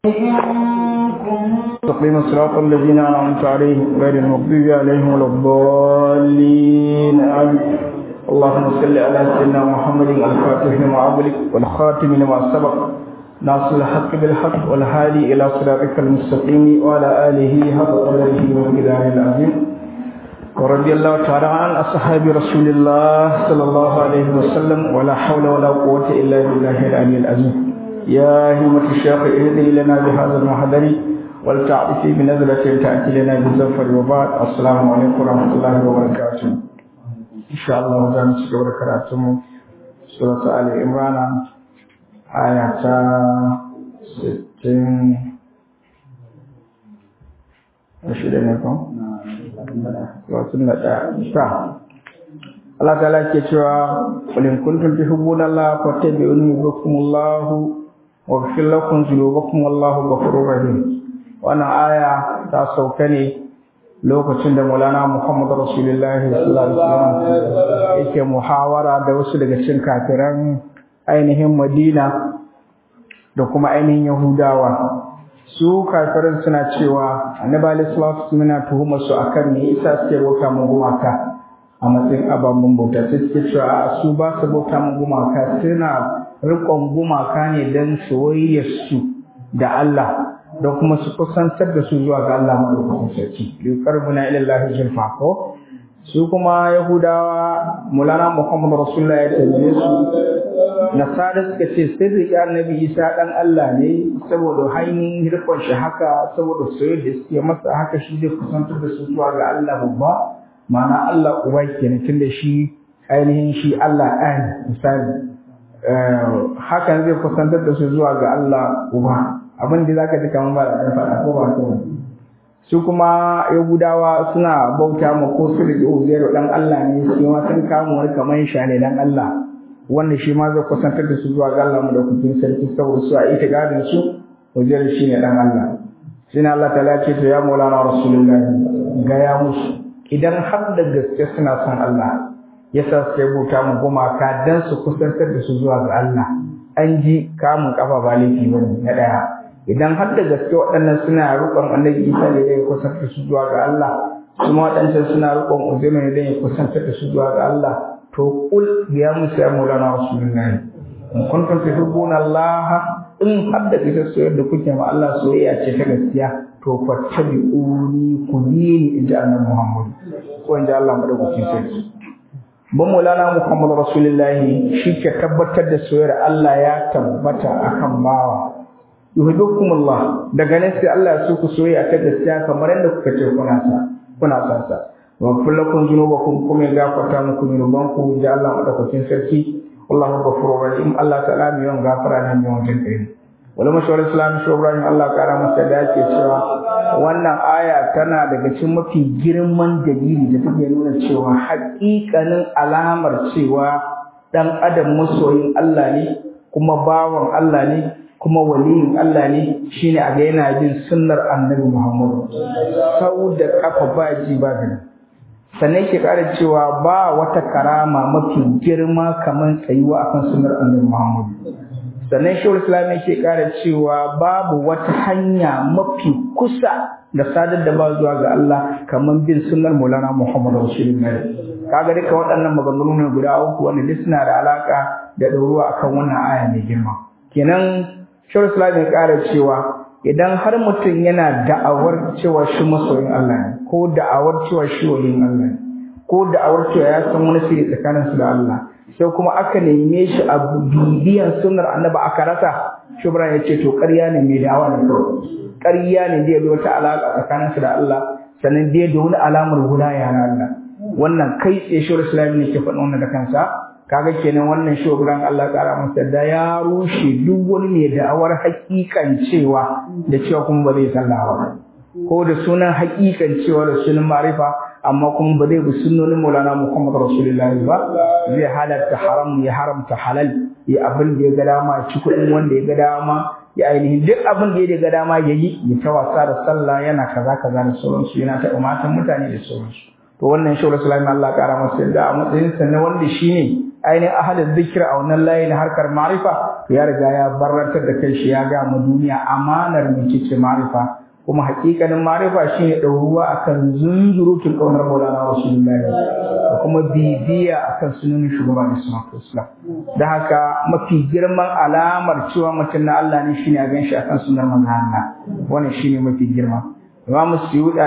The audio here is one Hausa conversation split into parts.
تقيم الصراط الذين أنعمت عليهم غير المغضوب عليهم ولا الضالين آمين اللهم صل على سيدنا محمد الفاتح لما أغلق والخاتم لما سبق ناصر الحق بالحق والهادي إلى صراطك المستقيم وعلى آله حق قدره ومقداره العظيم ورضي الله تعالى عن أصحاب رسول الله صلى الله عليه وسلم ولا حول ولا قوة إلا بالله العلي العظيم يا همة الشيخ اهدي لنا بهذا المحضر ولتعطفي بنزلة تأتي لنا بالزفر وبعد السلام عليكم ورحمة الله وبركاته إن شاء الله زام سكبر كراتم سورة آل عمران آية ستين رشيد عليكم وسنة تا Allah ta'ala ke cewa qul in kuntum tuhibbuna Allah fattabi'uni yuhibbukumullahu waghfir lakum dhunubakum wallahu ghafurur rahim wannan aya ta sauka ne lokacin da Maulana Muhammad Rasulullahi sallallahu alaihi wasallam yake muhawara da wasu daga cikin kafiran ainihin Madina da kuma ainihin Yahudawa su kafirin suna cewa Annabi alaihi salatu wasallam tuhumar su akan me yasa suke bauta mu gumaka a matsayin ababen bauta sai suke cewa a su ba su bauta mu gumaka suna riƙon gumaka ne don soyayyarsu da Allah da kuma su kusantar da su zuwa ga Allah madaukakin sarki liqarbuna ila Allah zulfa ko su kuma yahudawa mulana muhammad rasulullah ya tambaye su nasara suka ce sai da annabi isa dan Allah ne saboda hanyar rikon shi haka saboda soyayya da suke masa haka shi zai kusantar da su zuwa ga Allah babba ma'ana Allah uba kenan tunda shi ainihin shi Allah ɗaya misali hakan zai kusantar da su zuwa ga Allah uba abin da zaka ji kamar ba da faɗa ko ba ko su kuma yahudawa suna bauta ma ko su da uzairu dan Allah ne su ma sun kama wani kamar shane dan Allah wanda shi ma zai kusantar da su zuwa ga Allah mu da kukin sarki saboda su a ita gadin su uzairu shine dan Allah shine Allah ta'ala ce to ya maulana rasulullahi ga ya musu idan har da gaske suna son Allah yasa sai bauta mu gumaka dan su kusantar da su zuwa ga Allah an ji kamun kafa ba laifi bane na daya idan har da gaske waɗannan suna roƙon Annabi Isa ne ya kusantar da su zuwa ga Allah kuma waɗancan suna roƙon Uzairu ne dan ya kusantar da su zuwa ga Allah to kul ya musu ya Maulana Rasulullahi in kuntum tuhibbuna Allah in har da gaske soyayya da kuke ma Allah soyayya ce ta gaskiya to fattabi'uni ku bi ni inji Annabi Muhammad ko inji Allah madaukakin sarki ban Maulana Muhammad Rasulullahi shi ke tabbatar da soyayyar Allah ya tabbata akan bawa yuhibbukumullah daga nan sai Allah ya so ku soyayya ta gaskiya kamar yadda kuka ce kuna sa kuna sa sa wa kullakum dhunubakum kuma ya gafarta muku zunubanku da Allah madaukakin sarki wallahu ghafurur rahim Allah ta'ala mai yawan gafara ne mai yawan jinkai wala mashawar islam shi Ibrahim Allah kara masa da yake cewa wannan aya tana daga cikin mafi girman dalili da take nuna cewa haƙiƙanin alamar cewa dan adam masoyin Allah ne kuma bawan Allah ne kuma waliyin Allah ne shine a ga yana bin sunnar Annabi Muhammad sau da kafa ba ji ba gani sannan ke ƙara cewa ba wata karama mafi girma kamar tsayuwa akan sunnar Annabi Muhammad sannan shawar islam yake ƙara cewa babu wata hanya mafi kusa da sadar da ba zuwa ga Allah kamar bin sunnar Maulana Muhammad Rasulullah kaga duka waɗannan maganganu ne guda uku wanda duk suna da alaka da ɗoruwa akan wannan aya mai girma kenan shawar islam ya ƙara cewa idan har mutum yana da'awar cewa shi masoyin Allah ne ko da'awar cewa shi waliyin Allah ne ko da'awar cewa ya san wani sirri tsakaninsu da Allah sai kuma aka neme shi a bibiyan sunnar annabi aka rasa shubra ya ce to ƙarya ne mai dawa ne kawai ƙarya ne zai wata alaƙa tsakaninsu da Allah sannan dai da wani alamar wilaya na Allah wannan kai tsaye shawar islami ne ke faɗin wannan da kansa kaga kenan wannan shugaban Allah ƙara masa da ya rushe duk wani mai da'awar hakikan cewa da cewa kuma ba zai sallah ba ko da sunan hakikan cewa da sunan marifa amma kuma ba zai bi sunnonin Maulana Muhammad Rasulullahi ba zai halarta haram ya haramta halal ya abin da ya ga dama ci kuɗin wanda ya ga dama ya ainihin duk abin da ya ga dama ya yi ya ta wasa da sallah yana kaza kaza da sauransu yana taɓa matan mutane da sauransu to wannan shi Rasulullahi Allah ƙara masa da a matsayin sa na wanda shine ainihin ahalin zikir a wannan layi na harkar ma'rifa ya riga ya barantar da kai shi ya ga mu duniya amanar mecece ma'rifa kuma hakikanin ma'rifa shine ɗauruwa akan zunzurutun ƙaunar Maulana Rasulullahi da kuma bibiya akan sunan shugaban Islam da haka mafi girman alamar cewa mutum na Allah ne shine a ganshi akan sunan manzon Allah wannan shine mafi girma Imam Suyuda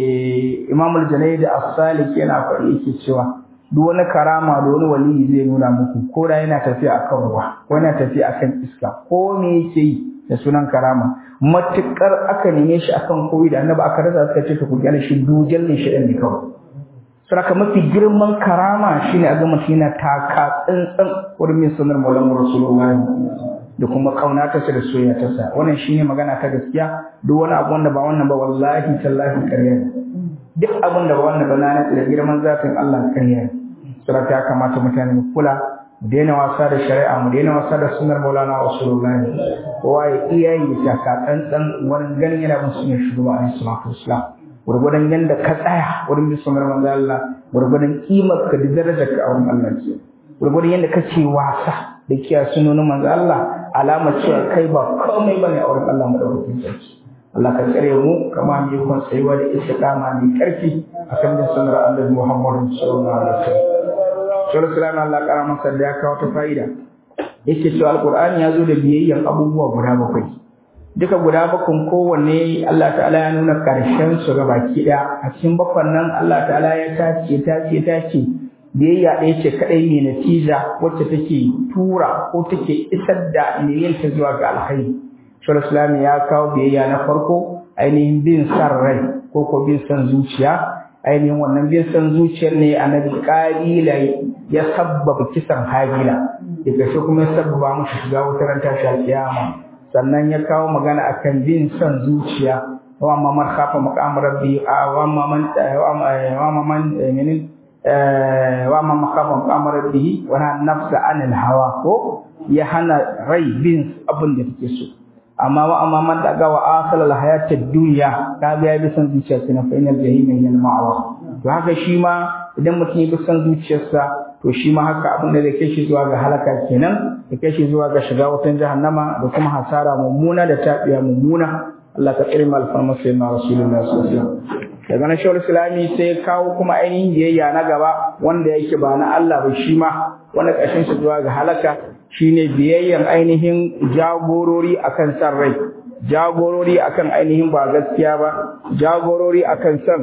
Imam Al-Janayd As-Salik yana faɗi yake cewa duk wani karama da wani waliyi zai nuna muku ko da yana tafiya akan ruwa ko yana tafiya akan iska ko me yake yi da sunan karama matukar aka neme shi akan koyi da annabi aka rasa suka ce to ku gyara shi dujal ne shi ne kawai saraka mafi girman karama shine a ga mutum yana taka tsantsan wurin min sunar maulan rasulullahi da kuma kaunata da soyayya ta sa wannan shine magana ta gaskiya duk wani abu wanda ba wannan ba wallahi tallahi ƙarya ne duk abin da ba wannan ba na da girman zatin Allah ƙarya ne saraka ya kamata mutane mu kula mu daina wasa da shari'a mu daina wasa da sunnar maulana rasulullahi kowa ya iya yi taka tsantsan wurin ganin yana bin sunan shugaba alaihi salatu wassalam gurgudan yanda ka tsaya wurin bin sunar manzo Allah gurgudan kimar ka da darajar ka a wurin Allah ce gurgudan yanda kake wasa da kiya sunonin manzo Allah alama cewa kai ba komai bane a wurin Allah madaukakin sarki Allah ka tsare mu kama mu yi kun tsayuwa da istiqama mai karfi akan bin sunar Allah Muhammad sallallahu alaihi wasallam sallallahu alaihi Allah kara masa da ya kawo ta fa'ida yake cewa alqur'ani ya zo da biyayyan abubuwa guda bakwai duka guda bakun kowanne Allah ta'ala ya nuna ƙarshen su ga baki ɗaya a cikin bakwan nan Allah ta'ala ya tace tace tace biyayya ɗaya ce kaɗai mai natija wacce take tura ko take isar da mai yin ta zuwa ga alkhairi shawar islami ya kawo biyayya na farko ainihin bin san rai ko ko bin san zuciya ainihin wannan bin san zuciyar ne annabi ƙabila ya sabbaba kisan habila ya kashe kuma ya sabbaba mushi shiga wutar tashi alƙiyama sannan ya kawo magana akan bin son zuciya wa amma man khafa maqam rabbi wa amma man wa amma man menin wa amma man khafa maqam rabbi wa nafsa anil hawa ko ya hana rai bin abin da take so amma wa amma man daga wa akhal al hayat ad dunya ka ga bi son zuciya sai na fa inal jahim hiya al ma'wa to haka shi ma idan mutum ya bi son zuciyarsa to shi ma haka abin da zai kai shi zuwa ga halaka kenan ya kai shi zuwa ga shiga wutan jahannama da kuma hasara mummuna da tabiya mummuna Allah ka tsare mal farma sai na rasulullahi sallallahu alaihi wasallam daga nan shawar islami sai kawo kuma ainihin biyayya na gaba wanda yake ba na Allah ba shi ma wanda ƙarshen shi zuwa ga halaka shine biyayyan ainihin jagorori akan san rai jagorori akan ainihin ba gaskiya ba jagorori akan san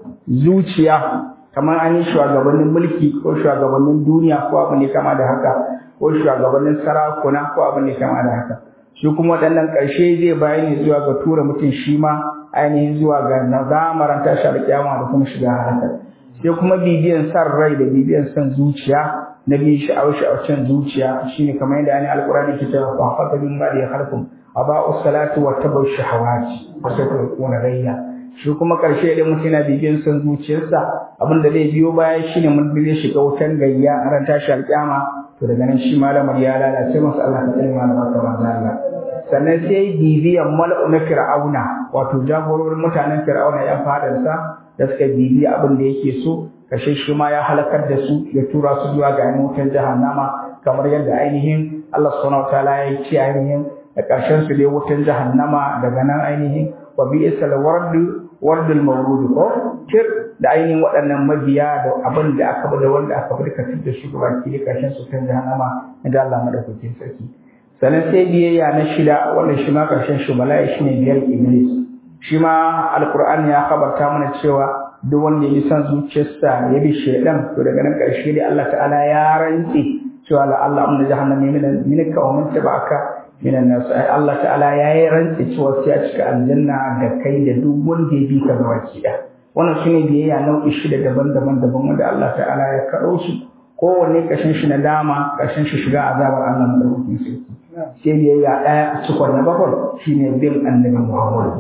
zuciya kamar an yi shugabannin mulki ko shugabannin duniya ko abu ne kama da haka ko shugabannin sarakuna ko abu ne kama da haka shi kuma waɗannan ƙarshe zai bayani zuwa ga tura mutum shi ma ainihin zuwa ga nazamaran tashi alƙiyama da kuma shiga halaka sai kuma bibiyan san rai da bibiyan san zuciya na biyu sha'awar sha'awacin zuciya shine kamar yadda ani alƙur'ani ke cewa fa fata min ba da ya halkum aba'u salatu wa tabu shahawati wa satruquna gayya shi kuma karshe idan mutum yana bibiyan son zuciyarsa abin da zai biyo baya shine mun zai shiga wutan gayya a ran tashi alƙiyama to daga nan shi malamar ya lalace masa Allah ta tsare malamar ta manzo Allah sannan sai bibiyan mala'u na fir'auna wato jagororin mutanen fir'auna ya fadarsa da suka bibiya abin da yake so kashe shi ma ya halakar da su ya tura su zuwa ga wutan jahannama kamar yadda ainihin Allah subhanahu wataala ya ce ainihin da ƙarshen su dai wutan jahannama daga nan ainihin wa bi'sal wardu wardul mawrud ko tir da ainihin waɗannan mabiya da abin da aka bada wanda aka bada kafin da shi gaba ki ƙarshen su kan jahannama inda Allah madaukakin sarki sannan sai biyayya na shida wanda shi ma ƙarshen shi bala'i shine biyar iblis shi ma alqur'ani ya kabarta mana cewa duk wanda ya san zuciyarsa ya bi shaidan to daga nan ƙarshe dai Allah ta'ala ya rantse cewa la Allah amma jahannam min minka wa min tabaka minan nas ai Allah ta'ala ya yi rantse cewa sai a cika aljanna da kai da duk wanda ya bi ka ga waki da wannan shine biyayya nau'i shida daban-daban daban wanda Allah ta'ala ya karo su kowanne kashin shi na dama kashin shi shiga azabar Allah madaukakin sarki sai biyayya ɗaya cikon na bakwai shine bin annabi Muhammad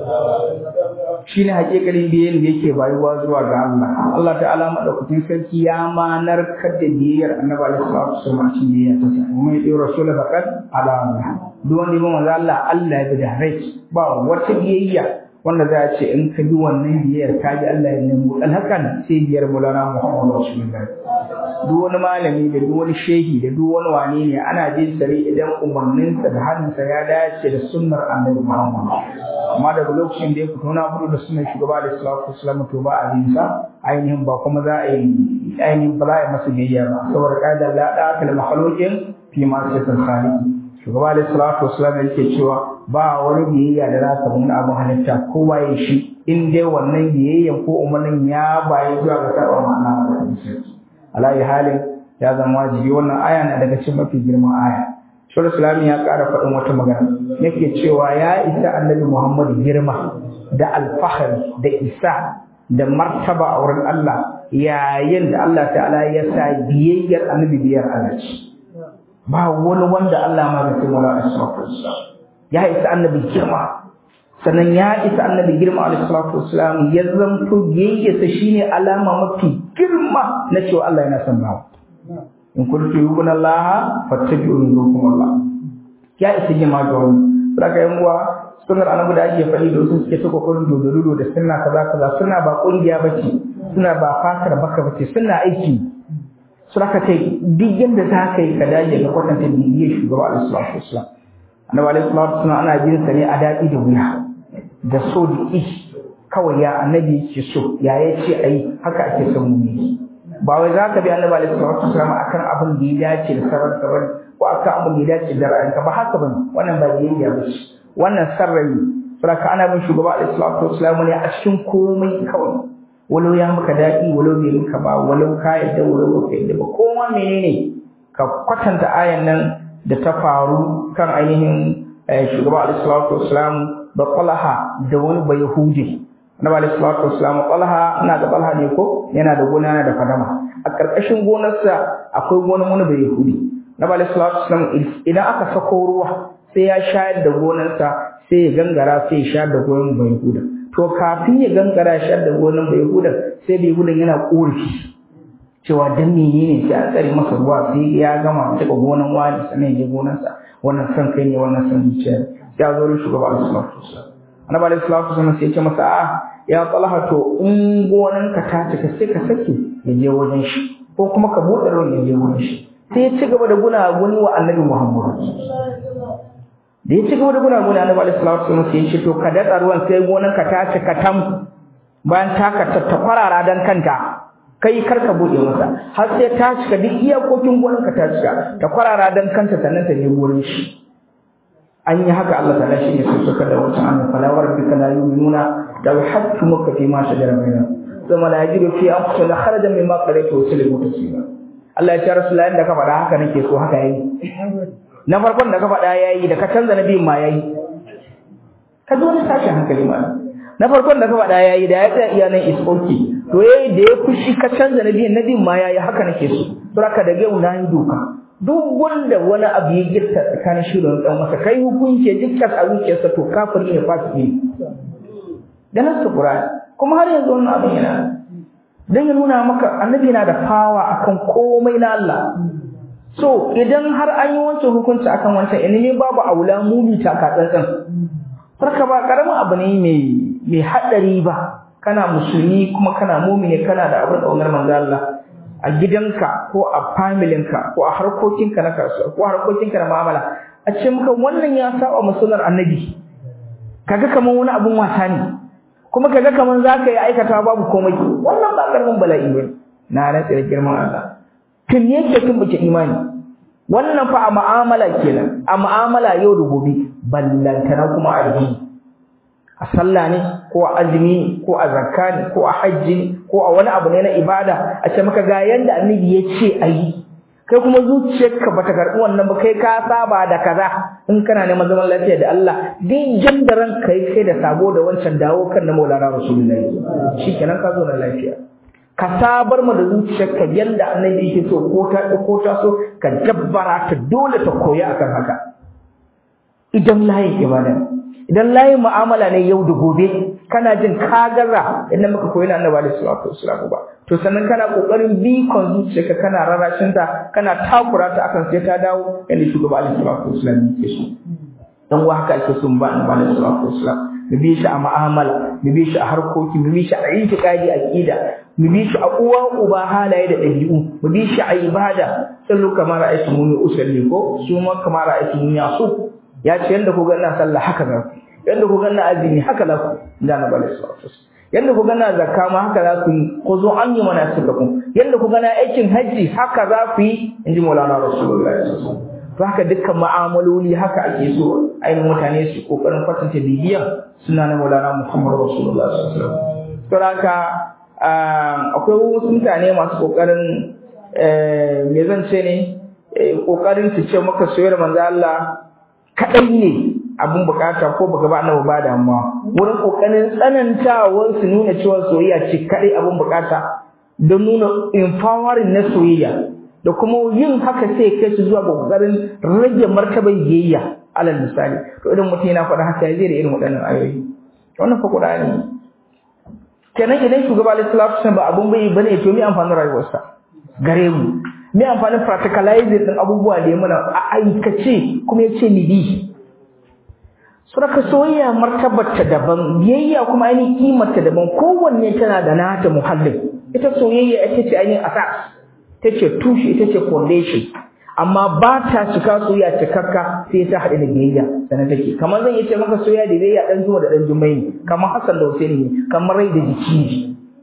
shine hakikalin biyayyar da yake bayuwa zuwa ga Allah Allah ta'ala madaukakin sarki ya ma narkar da biyayyar annabi alaihi salatu wasallam cikin biyayya ta sa kuma ya dora rasul faqat ala Allah duk wanda ya manzo Allah Allah ya bi da rai ba wata biyayya wanda za a ce in ka bi wannan biyar ka ji Allah ya nemo dan hakan sai biyar mulana Muhammadu Rasulullah duk wani malami da duk wani shehi da duk wani wane ne ana jin sare idan umarninsa da hannunsa ya dace da sunnar Annabi Muhammad amma daga lokacin da ya fito na fito da sunnar shugaba da sallallahu alaihi wasallam to ba a yin sa ainihin ba kuma za a yi ainihin ba za a yi masa biyayya ba saboda kaidar la da akal makhluqin fi ma sifatul khaliq shugaba da salatu wasallam yake cewa ba wani biyayya da za ka mun abin halitta ko waye shi in dai wannan biyayyan ko umarnin ya bayi zuwa ga saba ma'ana da alayi halin ya zama wajibi wannan aya na daga cikin mafi girman aya Shura Islami ya ƙara faɗin wata magana yake cewa ya isa annabi Muhammad girma da alfahari da isa da martaba a wurin Allah yayin da Allah ta'ala ya sa biyayyar annabi biyar Allah ce ba wani wanda Allah ma bai wala asrafus ya isa annabi girma sannan ya isa annabi girma alaihi salatu wassalam ya zanto biyayyarsa shine alama mafi girma na cewa Allah yana son bawa in kuntu yuquna Allah fattabi'uni yuqum Allah ya isa girma ga wani saka yan uwa sunnar annabi da ake faɗi da wasu suke saka kullun dododo da sunna kaza kaza sunna ba kungiya bace suna ba fatar baka bace sunna aiki saka kai duk yanda za ka yi ka dage ga kwatanta bibiyar shugaba alaihi salatu wassalam annabi alaihi salatu wassalam ana bin sa ne a daɗi da wuya da so da ƙi kawai ya annabi yake so ya ya ce a yi haka ake son mu ne ba wai za ka bi annabi alaihi salatu wasallam akan abin da ya dace da sarar ka bane ko akan abin da ya dace da ra'ayinka ba haka bane wannan ba biyayya ba ce wannan sarrayi saboda ana bin shugaba alaihi salatu wasallam ne a cikin komai kawai walau ya maka daɗi walau bai maka ba walau ka yadda walau ba ka yadda ba kowa menene ka kwatanta ayan nan da ta faru kan ainihin shugaba alaihi salatu wasallam da Talha da wani bai Yahudi Annabi alaihi salatu wasallam Talha ina da Talha ne ko yana da gona yana da fadama a karkashin gonarsa akwai gonar wani bai Yahudi Annabi alaihi salatu wasallam idan aka sako ruwa sai ya shayar da gonarsa sai ya gangara sai ya shayar da gonar bai Yahuda to kafin ya gangara ya shayar da gonar bai Yahuda sai bai Yahuda yana korafi cewa dan menene sai an tsare masa ruwa sai ya gama daga gonar wani sannan ya je gonarsa wannan san kai ne wannan san zuciya ya zo rin shugaba alaihi salatu wasallam annabi alaihi salatu wasallam sai ya ce masa a ya talha to in gonan ka ta cika sai ka sake ya je wajen shi ko kuma ka buɗe ruwan ya je wajen shi sai ya ci gaba da gunaguni wa annabi muhammad da ya ci gaba da gunaguni annabi alaihi salatu wasallam sai ya ce to ka datsa ruwan sai gonan ka ta cika tam bayan ta ka ta kwarara dan kanta kai kar ka buɗe masa har sai ta cika duk iyakokin gonan ka ta cika ta kwarara dan kanta sannan ta je wurin shi an yi haka Allah ta'ala shi ne sai suka da wata annabi fala wa rabbika la yu'minuna la yuhakkumuka fi ma shajara bainahum thumma la yajidu fi anfusihim kharajan mimma qadayta wa yusallimu taslima Allah ya ce rasulullahi da ka faɗa haka nake so haka yayi na farkon da ka faɗa yayi da ka canza na biyun ma yayi ka zo wani tashin hankali ma na farkon da ka faɗa yayi da ya tsaya iya nan is okay to yayi da ya fushi ka canza na biyun na biyun ma yayi haka nake so to haka da yau na yi doka duk wanda wani abu ya girta tsakanin shi da dan masa kai hukunci dukkan a zuciyarsa to kafiri ne fasiki ne da nasu Qur'ani kuma har yanzu wannan abin yana dan ya nuna maka annabi yana da fawa akan komai na Allah so idan har an yi wancan hukunci akan wancan ilimi babu aula mumi ta ka tsantsan farka ba karamin abu ne mai mai hadari ba kana musulmi kuma kana mumini kana da abin kaunar manzo Allah a gidanka ko a familinka ko a harkokinka na kasuwa ko a harkokinka na mu'amala a ce maka wannan ya saba musulmar annabi kaga kaman wani abun wasa ne kuma kaga kaman zaka yi aikata babu komai wannan ba karamin bala'i bane na rantsa da girman Allah tun yake tun bace imani wannan fa a mu'amala kenan a mu'amala yau da gobe ballantana kuma a addini a sallah ne ko a azumi ko a zakka ne ko a hajji ne ko a wani abu ne na ibada a ce maka ga yanda annabi ya ce a yi kai kuma zuciyarka bata karɓi wannan ba kai ka saba da kaza in kana neman zaman lafiya da Allah din jan da ran kai kai da sabo da wancan dawo kan na Maulana Rasulullahi shikenan ka zo na lafiya ka sabar mu da zuciyarka yanda annabi yake so ko ta ko ta so ka jabbara ta dole ta koyi akan haka idan layin ibada idan layin mu'amala ne yau da gobe kana jin ka gaza idan muka koyi na annabi alaihi salatu wasallam ba to sannan kana kokarin bi kon zuciyarka kana rarashin ta kana takura ta akan sai ta dawo inda shugaba alaihi salatu wasallam yake so dan wa haka ake son ba annabi alaihi salatu wasallam mu bi shi a mu'amala mu bi shi a harkoki mu bi shi a itiqadi aqida mu bi shi a uwa uba halaye da dabi'u mu bi shi a ibada sallu kamar ra'aytu muni usalli ko su ma kamar ra'aytu muni asu ya ce yanda ku ga ina sallah haka za ku yanda ku ga ina azumi haka za ku da na bala sallallahu yanda ku ga ina zakka ma haka za ku yi ku zo an yi mana suka ku yanda ku ga na aikin haji haka za ku yi inji maulana rasulullahi sallallahu alaihi wasallam to haka dukkan mu'amaloli haka ake so ainihin mutane su kokarin kwatanta bibiyan suna na maulana muhammad rasulullah sallallahu alaihi wasallam to haka akwai wasu mutane masu kokarin me zan ce ne kokarin su ce maka soyayyar manzo Allah kadai ne abun bukata ko baka ba annabi ba damuwa wurin kokarin tsanantawar su nuna cewa soyayya ce kadai abun bukata don nuna empowering na soyayya da kuma yin haka sai kai su zuwa ga kokarin rage martaban biyayya alal misali to idan mutum yana faɗa haka zai da irin waɗannan ayoyi wannan fa Qur'ani kenan idan shugaba alaihi salatu ba abun bai bane to me amfanin rayuwarsa gare mu me amfanin practicalizing din abubuwa da ya mana a aikace kuma ya ce ni bi suraka soyayya martabar ta daban biyayya kuma ainihin kimar ta daban kowanne tana da nata muhallin ita soyayya ita ce ainihin asas ita ce tushe ita ce foundation amma ba ta cika soyayya cikakka sai ta haɗu da biyayya sannan take kamar zan yi ce maka soyayya da biyayya dan juma da dan jumai ne kamar Hassan da Hussein ne kamar rai da jiki ne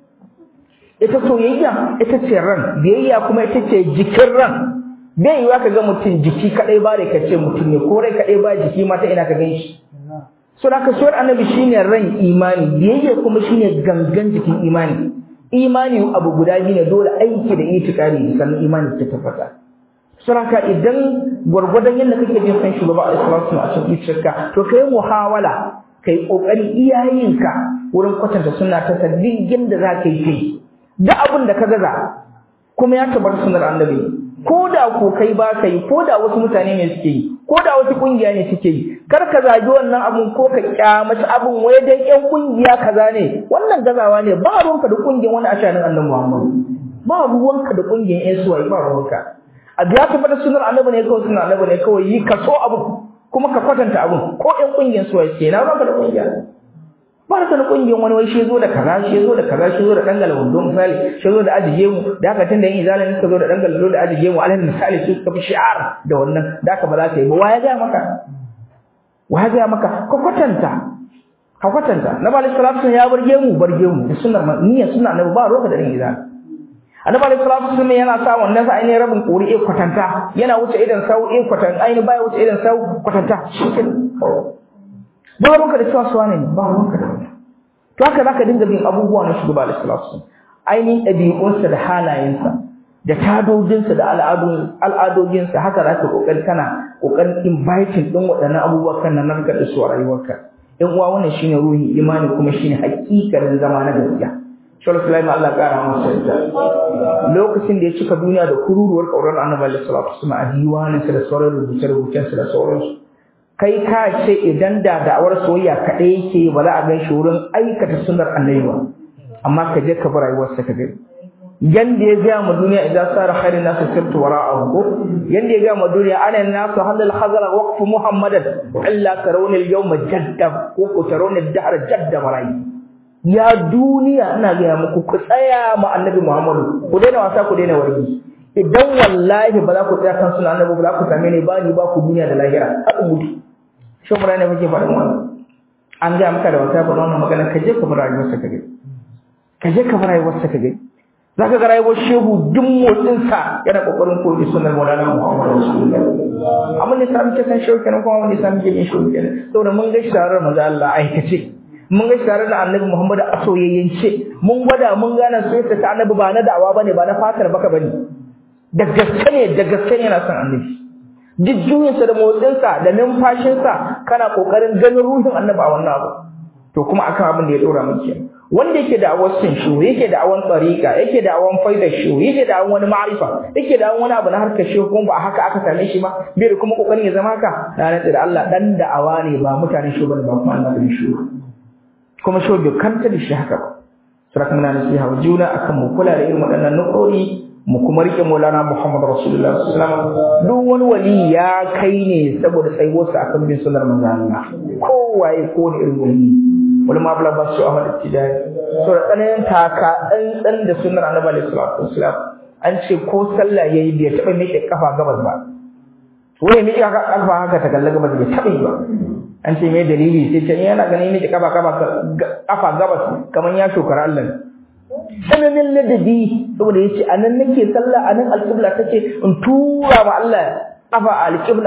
ita soyayya ita ce ran biyayya kuma ita ce jikin ran bai yiwa ka ga mutum jiki kadai ba da kace mutum ne ko rai kadai ba jiki ma ta ina ka gan shi so da ka soyar annabi shine ran imani biyayya kuma shine gangan jikin imani imani abu guda biyu ne dole aiki da itikari sannan imani ta tabbata saraka idan gwargwadon yadda kake jin san shugaba a islamu a cikin zuciyarka to kai muhawala kai kokari iyayenka wurin kwatanta suna ta sabbin da za ka yi kai da abin da ka gaza kuma ya tabbata sunar annabi ko da ko kai ba ka yi ko da wasu mutane ne suke yi ko da wasu kungiya ne suke yi kar ka zagi wannan abun ko ka kyamaci abun wai dan yan kungiya kaza ne wannan gazawa ne ba ruwanka da kungiyar wani ashanin annabi Muhammad ba ruwanka da kungiyar yan suwayi ba ruwanka a ya tabbata sunar annabi ne kawai sunar annabi ne kawai yi ka so abu kuma ka kwatanta abun ko yan kungiyar suwayi ke na ruwanka da kungiya ba ka da kungiyar wani wai shi zo da kaza shi zo da kaza shi zo da dangala wando misali shi zo da ajiye mu da haka tunda yin izalin suka zo da dangala wando da ajiye mu alal misali su suka fi shi'ar da wannan da haka ba za ka yi ba waya ga maka waya ga maka ka kwatanta ka kwatanta na ba salatu ya barge mu barge mu da sunnar niyyar sunna na ba roka da yin izalin annabi alaihi salatu wasallam yana sa wannan sa ainihin rabin kori e kwatanta yana wuce idan sau e kwatanta ainihin baya wuce idan sau kwatanta ba ruwanka da cewa suwa ne ba ruwanka da wani to haka zaka dinga bin abubuwa na shugaba alaihi salatu wasallam ainihin ɗabi'unsa da halayensa da tadojinsa da al'adojinsa haka za ka kokari kana kokarin inviting din waɗannan abubuwa kan nan narka da su a rayuwarka in uwa wannan shine ruhin imani kuma shine hakikarin zama na gaskiya Shawar Sulaiman Allah ƙara masa yadda. Lokacin da ya cika duniya da kururuwar ƙaurar Annabi Alaihi Salatu Wasallam a diwaninsa da sauran rubuce-rubucensa da sauransu. Kai ka ce idan da da'awar soyayya kaɗai yake ba za a gan shi wurin aikata sunar annabi ba. Amma ka je ka bi rayuwarsa ka gani. Yanda ya gaya ma duniya idan sara khairin nasu sirtu wara'ahu ko yanda ya gaya ma duniya ana nasu halal khazara waqfu muhammadan illa tarawna al-yawma jadda ko ko tarawna ad-dahr jadda marai ya duniya ina gaya muku ku tsaya ma annabi Muhammadu ku daina wasa ku daina wargi idan wallahi ba za ku tsaya kan sunan annabi ba za ku same ni ba ni ba ku duniya da lahira haka mutu shi mu ne muke faɗin wannan an ga maka da wata faɗa wannan magana ka je ka bar rayuwar sa ka gani ka je ka bar rayuwar sa ka gani zaka ga rayuwar shehu duk motsin sa yana kokarin koyi sunan Maulana Muhammad Rasulullah amma ne sami ce san shehu kenan kuma wani sami ke yin shehu kenan saboda mun ga sharar manzo Allah aikace mun ga tare da annabi Muhammad a soyayyance mun gwada mun gane soyayya ta annabi ba na da'awa bane ba na fatar baka bane da gaske ne da gaske ne yana son annabi duk juyinsa da motsinsa da numfashinsa kana kokarin ganin ruhin annabi a wannan abu to kuma akan abin da ya dora mun kenan wanda yake da awan sin shu yake da awan tsarika yake da awan faida shu yake da awan wani ma'arifa yake da awan wani abu na harkar shu kuma ba haka aka same shi ba bai da kuma kokarin ya zama haka na nace da Allah dan da'awa ne ba mutanen shu bane ba kuma annabi shu kuma shi bai kanta da shi haka ba saraka muna nasiha wa juna akan mu kula da irin waɗannan nuƙori mu kuma rike Maulana Muhammad Rasulullah sallallahu alaihi wasallam duk wani wali ya kai ne saboda tsayuwarsa akan bin sunnar manzo Allah kowaye ko ne irin wali wal ma bala basu ahmad tijani so da tsananin taka dan da sunnar annabi alaihi salatu wassalam an ce ko sallah yayi bai taba miƙe kafa gabas ba wai miƙe kafa haka ta kalla gabas bai taba yi ba an ce me dalili sai ce yana ganin miƙe kafa kafa kafa gabas kaman ya shokara Allah tsananin ladabi saboda yace anan nake sallah anan alqibla take in tura ma Allah kafa alqibla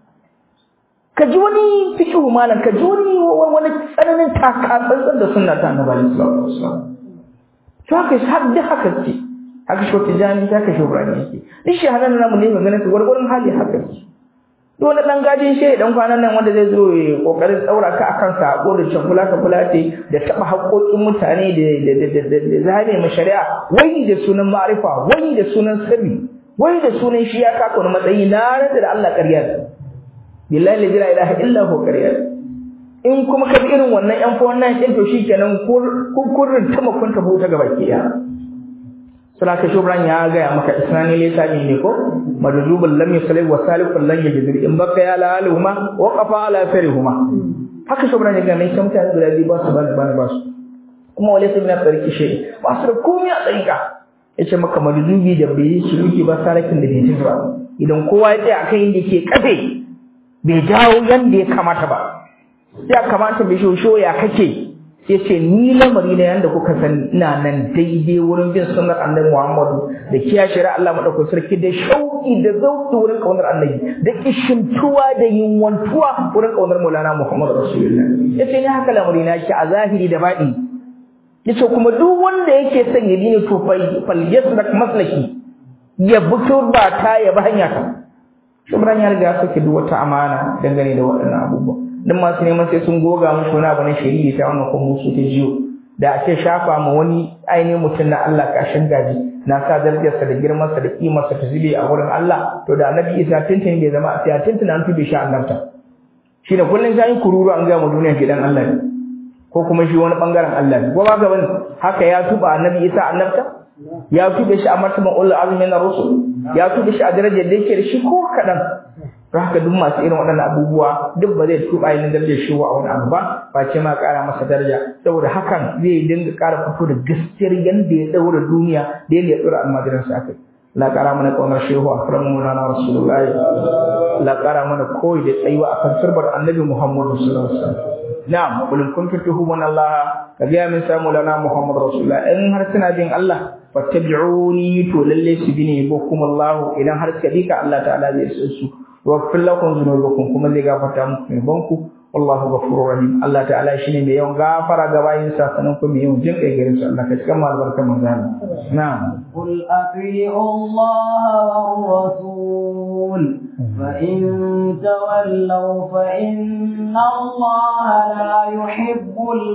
ka ji wani fikihu malam ka ji wani wani tsananin taka tsantsan da sunna ta annabi sallallahu alaihi wasallam to haka har da haka ce haka shi tijani ta ka shi ibrahim yake duk shi hanan namu ne magana su gurgurun hali haka ce to wani dan gajin shi dan kwanan nan wanda zai zo ya kokarin tsaura ka akan sako da cakula ka fulate da taba haƙoƙin mutane da da da da zane ma shari'a wai da sunan ma'rifa wai da sunan sirri wai da sunan shi ya kaka wani matsayi na rada da Allah ƙarya billahi la ilaha illa hu ƙarya in kuma ka bi irin wannan yan fa wannan din to shikenan kun kurrin ta makon ta bota gaba ki ya suna ka shubran ya ga ya maka isnani ne sami ne ko madrubul lam yusalli wa salikul lan yajdir in baka ya la alhuma wa qafa ala farihuma haka shubran ya ga mai kamta da dadi ba su ba ba ba su kuma wale sai na tsarki shi ba su da komai a tsarika yace maka madrubi da bai yi shiruki ba sarakin da bai ji ba idan kowa ya tsaya akan inda yake kafe bai jawo yanda ya kamata ba ya kamata bai shosho ya kake sai ce ni lamari na yanda kuka san ina nan daidai wurin bin sunnar annabi Muhammadu da kiya shari'a Allah madaukakin sarki da shauki da zauki wurin kaunar annabi da kishimtuwa da yinwantuwa wurin kaunar Maulana Muhammad Rasulullah yace ni haka lamari na ki a zahiri da baɗi yace kuma duk wanda yake son ya dini to fal yasrak maslaki ya buto ba ta ya ba hanya ta Shubran ya riga suke duk wata amana dangane da waɗannan abubuwa dan masu neman sai sun goga musu wani abu na shari'i ta wannan kuma musu ta jiyo da ake shafa ma wani ainihin mutum na Allah kashin gaji na sa darajarsa da girmansa da kimarsa ta zube a wurin Allah to da annabi Isa tintin bai zama a sai tintin an tube shi annabta shi da kullun sai kururu an ga mu duniya gidan Allah ne ko kuma shi wani bangaren Allah ne ko ba ga bane haka ya tuba annabi Isa annabta ya tube shi a martaban ulul azmi na rusul ya tube shi a darajar da yake da shi ko kadan don haka duk masu irin waɗannan abubuwa duk ba zai tuba yin darajar shi a wani abu ba ba ce ma ƙara masa daraja saboda hakan zai dinga ƙara fito da gaskiyar yanda ya ɗaura duniya da yadda ya ɗora almajiransa a kai la ƙara mana ƙaunar shehu a faran mulana rasulullahi la ƙara mana koyi da tsayuwa a kan sirbar annabi muhammadu sallallahu alaihi wasallam na'am kulun kuntu tuhumuna allah ka ga min samu lana muhammadu rasulullah in har suna bin allah fattabi'uni to lalle su bi ne bokum allah idan har suka bi ka allah ta'ala zai san su واغفر لكم ذنوبكم kuma zai gafarta muku zunubanku wallahu ghafurur rahim Allah ta'ala shine mai yawan gafara ga bayin sa sanan kuma yawan jin kai garin sa Allah ka cika mu albarka manzana na'am qul ati'u Allah war rasul fa in tawallaw fa inna Allah la yuhibbul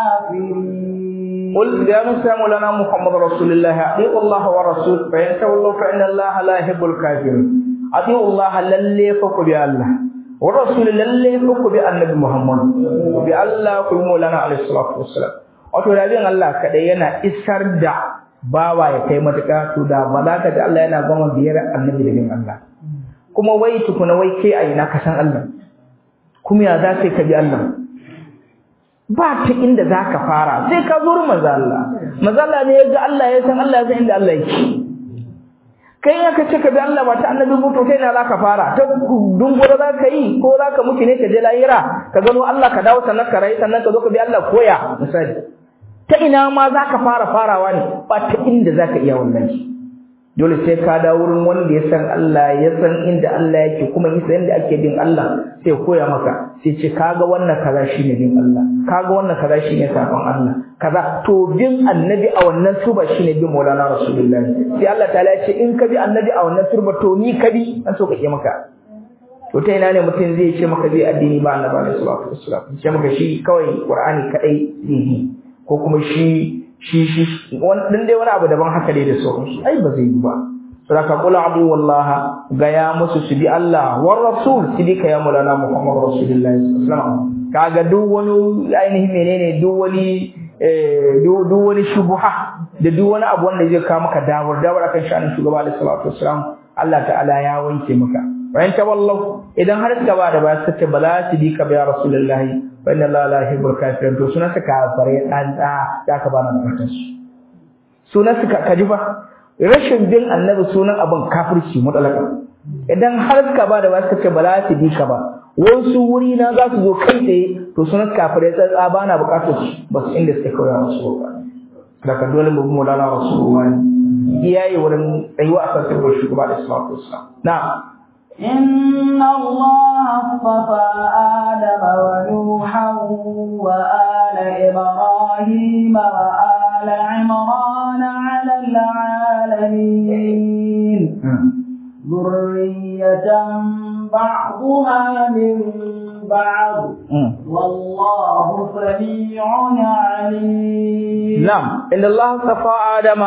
kafirin قل يا موسى مولانا محمد رسول الله اطيعوا الله والرسول فإن تولوا فإن الله لا يحب الكافرين أطيعوا الله للي فكوا بالله والرسول للي فكوا بالنبي محمد بالله كل مولانا عليه الصلاة والسلام wato da bin Allah kadai yana isar da bawa ya kai matuƙa to da ba za ka ji Allah yana gama biyar annabi da bin Allah kuma wai tukuna wai kai a ina ka san Allah kuma ya za ka bi Allah ba ta inda za ka fara sai ka zo manzo Allah manzo Allah ne ya ga Allah ya san Allah ya san inda Allah yake kai aka ce ka bi Allah ba ta annabi mutu sai na zaka fara ta dungura za ka yi ko za ka mutu ne ka je lahira ka gano Allah ka dawo sannan ka rayu sannan ka zo ka bi Allah koya misali ta ina ma za ka fara farawa ne ba ta inda za ka iya wannan dole sai ka dawo wurin wanda ya san Allah ya san inda Allah yake kuma yi san inda ake bin Allah sai koya maka sai ce kaga wannan kaza shine bin Allah kaga wannan kaza shine sakon Allah kaza to bin annabi a wannan turba shine bin Maulana Rasulullahi sai Allah ta'ala ya ce in ka bi annabi a wannan turba to ni ka bi an so kake maka to ta ina ne mutum zai ce maka zai addini ba annabi sallallahu alaihi wasallam ce maka shi kawai Qur'ani kadai zai yi ko kuma shi shi shi dan dai wani abu daban haka dai da sauransu ai ba zai yi ba saboda qul abu wallaha ga ya musu su bi Allah war rasul su bi ka ya mulana Muhammad rasulullahi sallallahu alaihi wasallam kaga duk wani ainihin menene duk wani duk wani shubuha da duk wani abu wanda zai kawo maka dawar dawar akan shanin shugaba alaihi salatu wasallam Allah ta'ala ya wanke maka bayan tawallau idan har suka ba da ba su ce ba za su bi ka ba ya rasulullahi wa inna allaha la yuhibbul kafirin to sunan suka kafare dan da ya ka bana bukatar su sunan suka kaji fa rashin bin annabi sunan abin kafirci mutalaka idan har suka ba da ba su ce ba za su bi ka ba wasu wuri na za su zo kai tsaye to sunan kafirai tsatsa ba na bukatar su ba su inda suka kawai musu ba daga dole mu mu lana rasulullahi iyaye wurin tsayuwa a kan sirrin shugaba da salatu wassalam na'am إن الله اصطفى آدم ونوحا وآل إبراهيم وآل عمران على العالمين ذرية بعضها من بعض والله سميع عليم نعم إن الله اصطفى آدم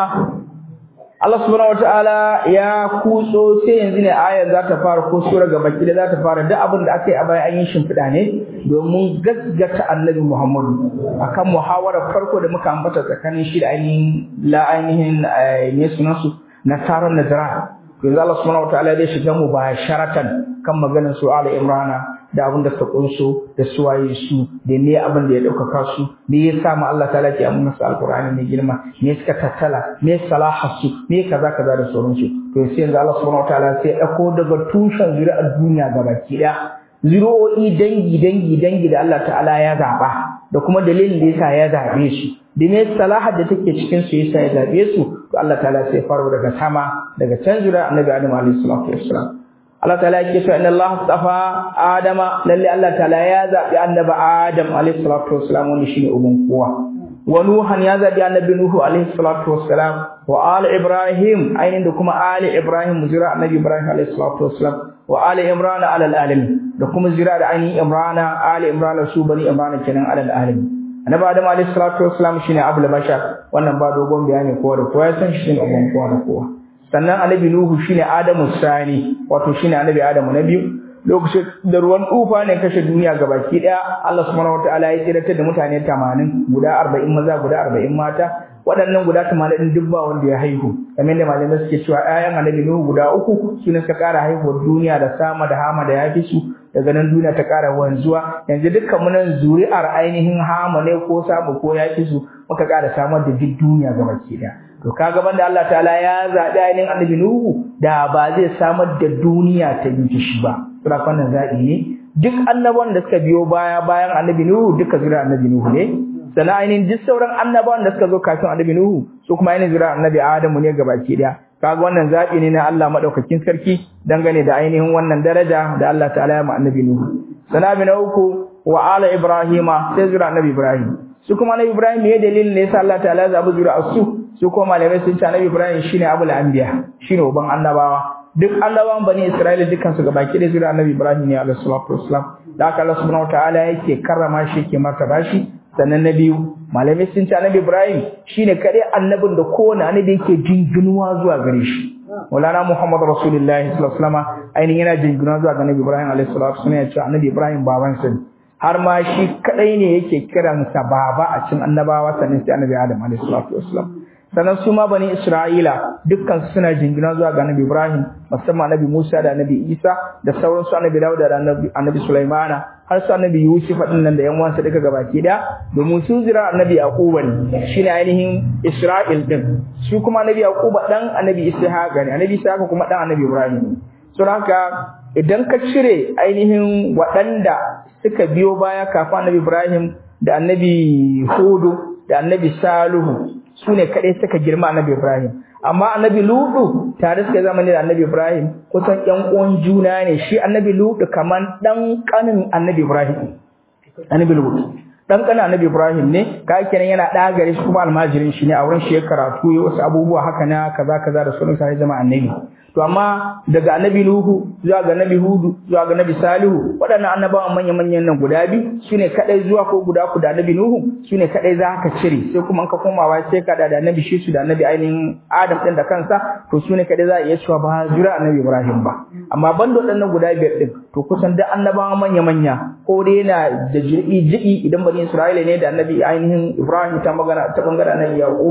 Allah subhanahu wataala ya kutso sai yanzu ne ayar za ta fara ko sura gaba ki da za ta fara duk abin da aka yi a baya an yi shimfiɗa ne domin gaggata annabi Muhammadu akan muhawarar farko da muka ambata tsakanin shi da ainihin la ainihin ne sunan su nasarar nazara yanzu Allah subhanahu wataala zai shiga mu ba sharatan kan maganar su ala imrana da abin da suka kunso da suwaye su da me abin da ya ɗaukaka su me ya sa ma Allah ta'ala ke amma su alqur'ani mai girma me suka tattala me salaha su me kaza kaza da sauransu to sai yanzu Allah subhanahu wataala sai ya ɗauko daga tushen zuri'ar duniya gabaki ɗaya zuri'o'i dangi dangi dangi da Allah ta'ala ya zaba da kuma dalilin da yasa ya zabe su da me salahar da take cikin su yasa ya zabe su to Allah ta'ala sai faro daga sama daga can zuri'ar Annabi Adam alaihi salatu wassalam Allah ta'ala yake cewa inna Allah astafa Adama lalle Allah ta'ala ya zabi annabi Adam alayhi salatu wassalam wani shine uban kowa wa Nuhan ya zabi annabi Nuhu alayhi salatu wassalam wa ali Ibrahim ainin da kuma ali Ibrahim zira annabi Ibrahim alayhi salatu wassalam wa ali Imran ala alamin da kuma zira da ainihin Imran ali Imran su bani Imran kenan ala alamin annabi Adam alayhi salatu wassalam shine abul bashar wannan ba dogon bayani kowa da kowa ya san shi ne uban kowa da kowa sannan annabi nuhu shine adamu sani wato shine annabi adamu na biyu lokacin da ruwan tufa ne kashe duniya gabaki daya Allah subhanahu wataala ya tsiratar da mutane 80 guda 40 maza guda 40 mata waɗannan guda 80 duk ba wanda ya haihu kamar da malamai suke cewa ƴaƴan annabi nuhu guda uku sune suka ƙara haihuwar duniya da sama da hama da yafi su daga nan duniya ta ƙara wanzuwa yanzu dukkan mu nan zuri'ar ainihin hama ne ko samu ko yafi su muka ƙara samar da duk duniya gabaki daya to kaga banda Allah ta'ala ya zabi ainihin annabi Nuhu da ba zai samar da duniya ta yi shi ba sura fannin zabi ne duk annabawan da suka biyo baya bayan annabi Nuhu duka zura annabi Nuhu ne sannan ainihin duk sauran annabawan da suka zo kafin annabi Nuhu su kuma ainihin zura annabi Adamu ne gabaki daya kaga wannan zabi ne na Allah madaukakin sarki dangane da ainihin wannan daraja da Allah ta'ala ya ma annabi Nuhu sannan na uku wa ala Ibrahima sai zura annabi Ibrahim su kuma annabi Ibrahim ne dalilin ne yasa Allah ta'ala ya zabi zura su su kuma malamai sun ce annabi Ibrahim shine abul anbiya shine uban annabawa duk annabawan bani Isra'ila dukkan su gabaki da zuriya annabi Ibrahim ne alaihi salatu wassalam da haka Allah subhanahu wataala yake karrama shi yake martaba shi sannan na biyu malamai sun ce annabi Ibrahim shine kadai annabin da kowane annabi yake jinginuwa zuwa gare shi Maulana Muhammad Rasulullahi sallallahu alaihi wasallam ainihin yana jinginuwa zuwa ga annabi Ibrahim alaihi salatu wassalam ya ce annabi Ibrahim babansa ne har ma shi kadai ne yake kiransa baba a cikin annabawa sannan sai annabi Adam alaihi salatu wassalam sannan su ma bani Isra'ila dukkan suna jingina zuwa ga Annabi Ibrahim musamman Annabi Musa da Annabi Isa da sauran su Annabi Dawud da Annabi Annabi Sulaimana har su Annabi Yusuf din nan da yan uwansa duka gabaki da domin su zira Annabi Yaqub ne shine ainihin Isra'il din su kuma Annabi Yaqub dan Annabi Ishaq ne Annabi Ishaq kuma dan Annabi Ibrahim so haka idan ka cire ainihin waɗanda suka biyo baya kafin Annabi Ibrahim da Annabi Hudu da Annabi Salihu su ne kaɗai suka girma annabi Ibrahim amma annabi Lutu tare suka zama ne da annabi Ibrahim kusan ƴan uwan juna ne shi annabi Lutu kaman dan kanin annabi Ibrahim annabi Lutu dan kanin annabi Ibrahim ne ka kenan yana da gare shi kuma almajirin shi ne a wurin shi ya karatu ya wasu abubuwa haka na kaza kaza da sunan sai zama annabi to amma daga annabi Nuhu zuwa ga annabi Hudu zuwa ga annabi Salihu waɗannan annabawan manyan manyan nan guda biyu sune kadai zuwa ko guda ku da annabi Nuhu sune kadai za ka cire sai kuma ka komawa sai ka da annabi Shisu da annabi ainihin Adam din da kansa to sune kadai za a iya cewa ba zura annabi Ibrahim ba amma banda waɗannan guda biyar din to kusan duk annabawan manya manya ko dai yana da ji'i ji'i idan bani Isra'ila ne da annabi ainihin Ibrahim ta magana ta bangaren annabi Yaquba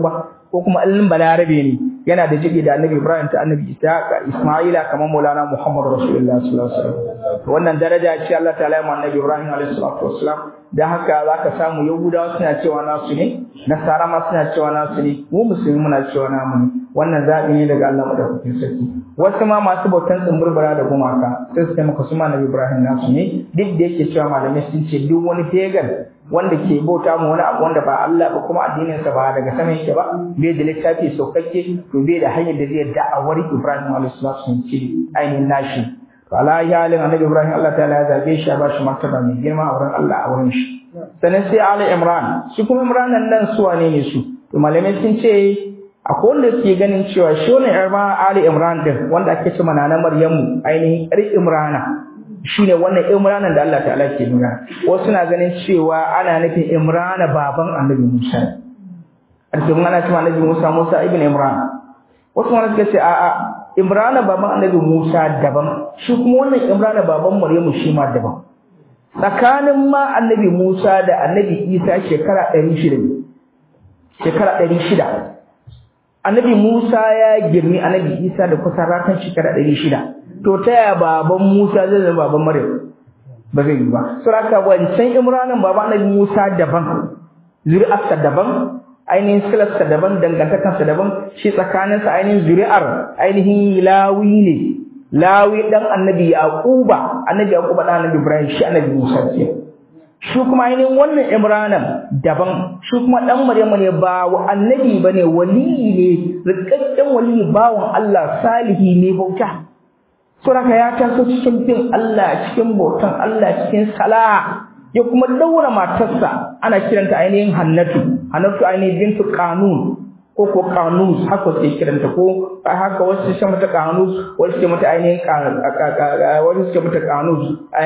ko kuma allin balarabe ne yana da jiki da annabi Ibrahim ta annabi Isa Isma'ila kamar Maulana Muhammad Rasulullah sallallahu alaihi wasallam to wannan daraja ce Allah ta'ala ya annabi Ibrahim alaihi salatu wassalam da haka zaka samu Yahudawa suna cewa nasu ne Nasara ma suna cewa nasu ne mu musulmi muna cewa namu ne wannan zabi ne daga Allah madaukakin sarki wasu ma masu bautan tsumburbura da gumaka sai su taimaka su ma annabi Ibrahim nasu ne duk da yake cewa malamai sun ce duk wani pagan wanda ke bauta mu wani abu wanda ba Allah ba kuma addinin sa ba daga sama yake ba bai da littafi saukakke to bai da hanyar da zai da'awar Ibrahim alaihi salatu sun ce ainihin nashi to ala yalin annabi Ibrahim Allah ta'ala ya zabe shi ya ba shi martaba mai girma a wurin Allah a wurin shi sannan sai Ali Imran shi kuma Imran nan su wane ne su to malamai sun ce akwai wanda ke ganin cewa shi ne Ali Imran din wanda ake cewa na Maryamu ainihin ƴar Imrana shine wannan Imranan da Allah ta'ala ke nuna wasu na ganin cewa ana nufin Imrana baban Annabi Musa alƙin ana cewa Annabi Musa Musa ibn Imran wasu ma suka ce a'a Imrana baban Annabi Musa daban shi kuma wannan Imrana baban Maryamu shi ma daban tsakanin ma Annabi Musa da Annabi Isa shekara 600 ne shekara 600 Annabi Musa ya girmi Annabi Isa da kusan ratan shekara 600 to ta yaya baban Musa zai zama baban Maryam ba zai yi ba saboda wancan Imranin baban Annabi Musa daban zuri'arsa daban ainihin silarsa daban dangantakarsa daban shi tsakaninsa ainihin zuri'ar ainihin lawi ne lawi dan Annabi Yaquba Annabi Yaquba dan Annabi Ibrahim shi Annabi Musa ce shi kuma ainihin wannan Imranan daban shi kuma dan Maryamu ne ba wa annabi bane wali ne rikakken wali bawon Allah salihi ne bauta Suraka ya taso cikin bin Allah cikin bautan Allah cikin salaha ya kuma daura matarsa ana kiranta ainihin Hannatu Hannatu ainihin bintu Qanun ko ko Qanus haka sai kiranta ko haka wasu sai mata Qanus wasu sai mata ainihin wasu sai mata Qanus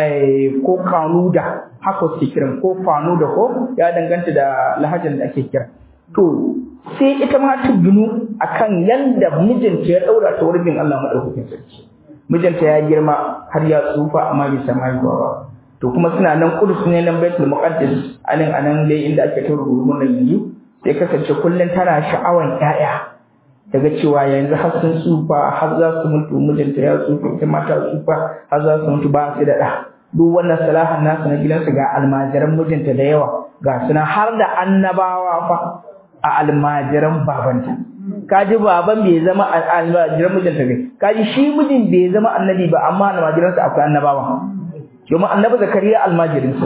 ko Qanuda haka sai kiran ko Fanuda ko ya danganta da lahajan da ake kira to sai ita ma ta ginu akan yanda mijinta ya daura ta wurin bin Allah madaukakin sarki mijinta ya girma har ya tsufa amma bai samu haihuwa ba to kuma suna nan kudus ne nan baitul muqaddas anan anan dai inda ake ta rubutu nan yanzu sai kasance kullun tana sha'awan ƴaƴa daga cewa yanzu har sun tsufa har za su mutu mijinta ya tsufa ita mata tsufa har za su mutu ba su da ɗa duk wannan salahan nasu na gidansu ga almajiran mijinta da yawa ga suna har da annabawa fa a almajiran babanta kaji baban bai zama almajiran mijinta ne kaji shi mijin bai zama annabi ba amma almajiransa akwai annabawa domin annabi zakariya almajirinsa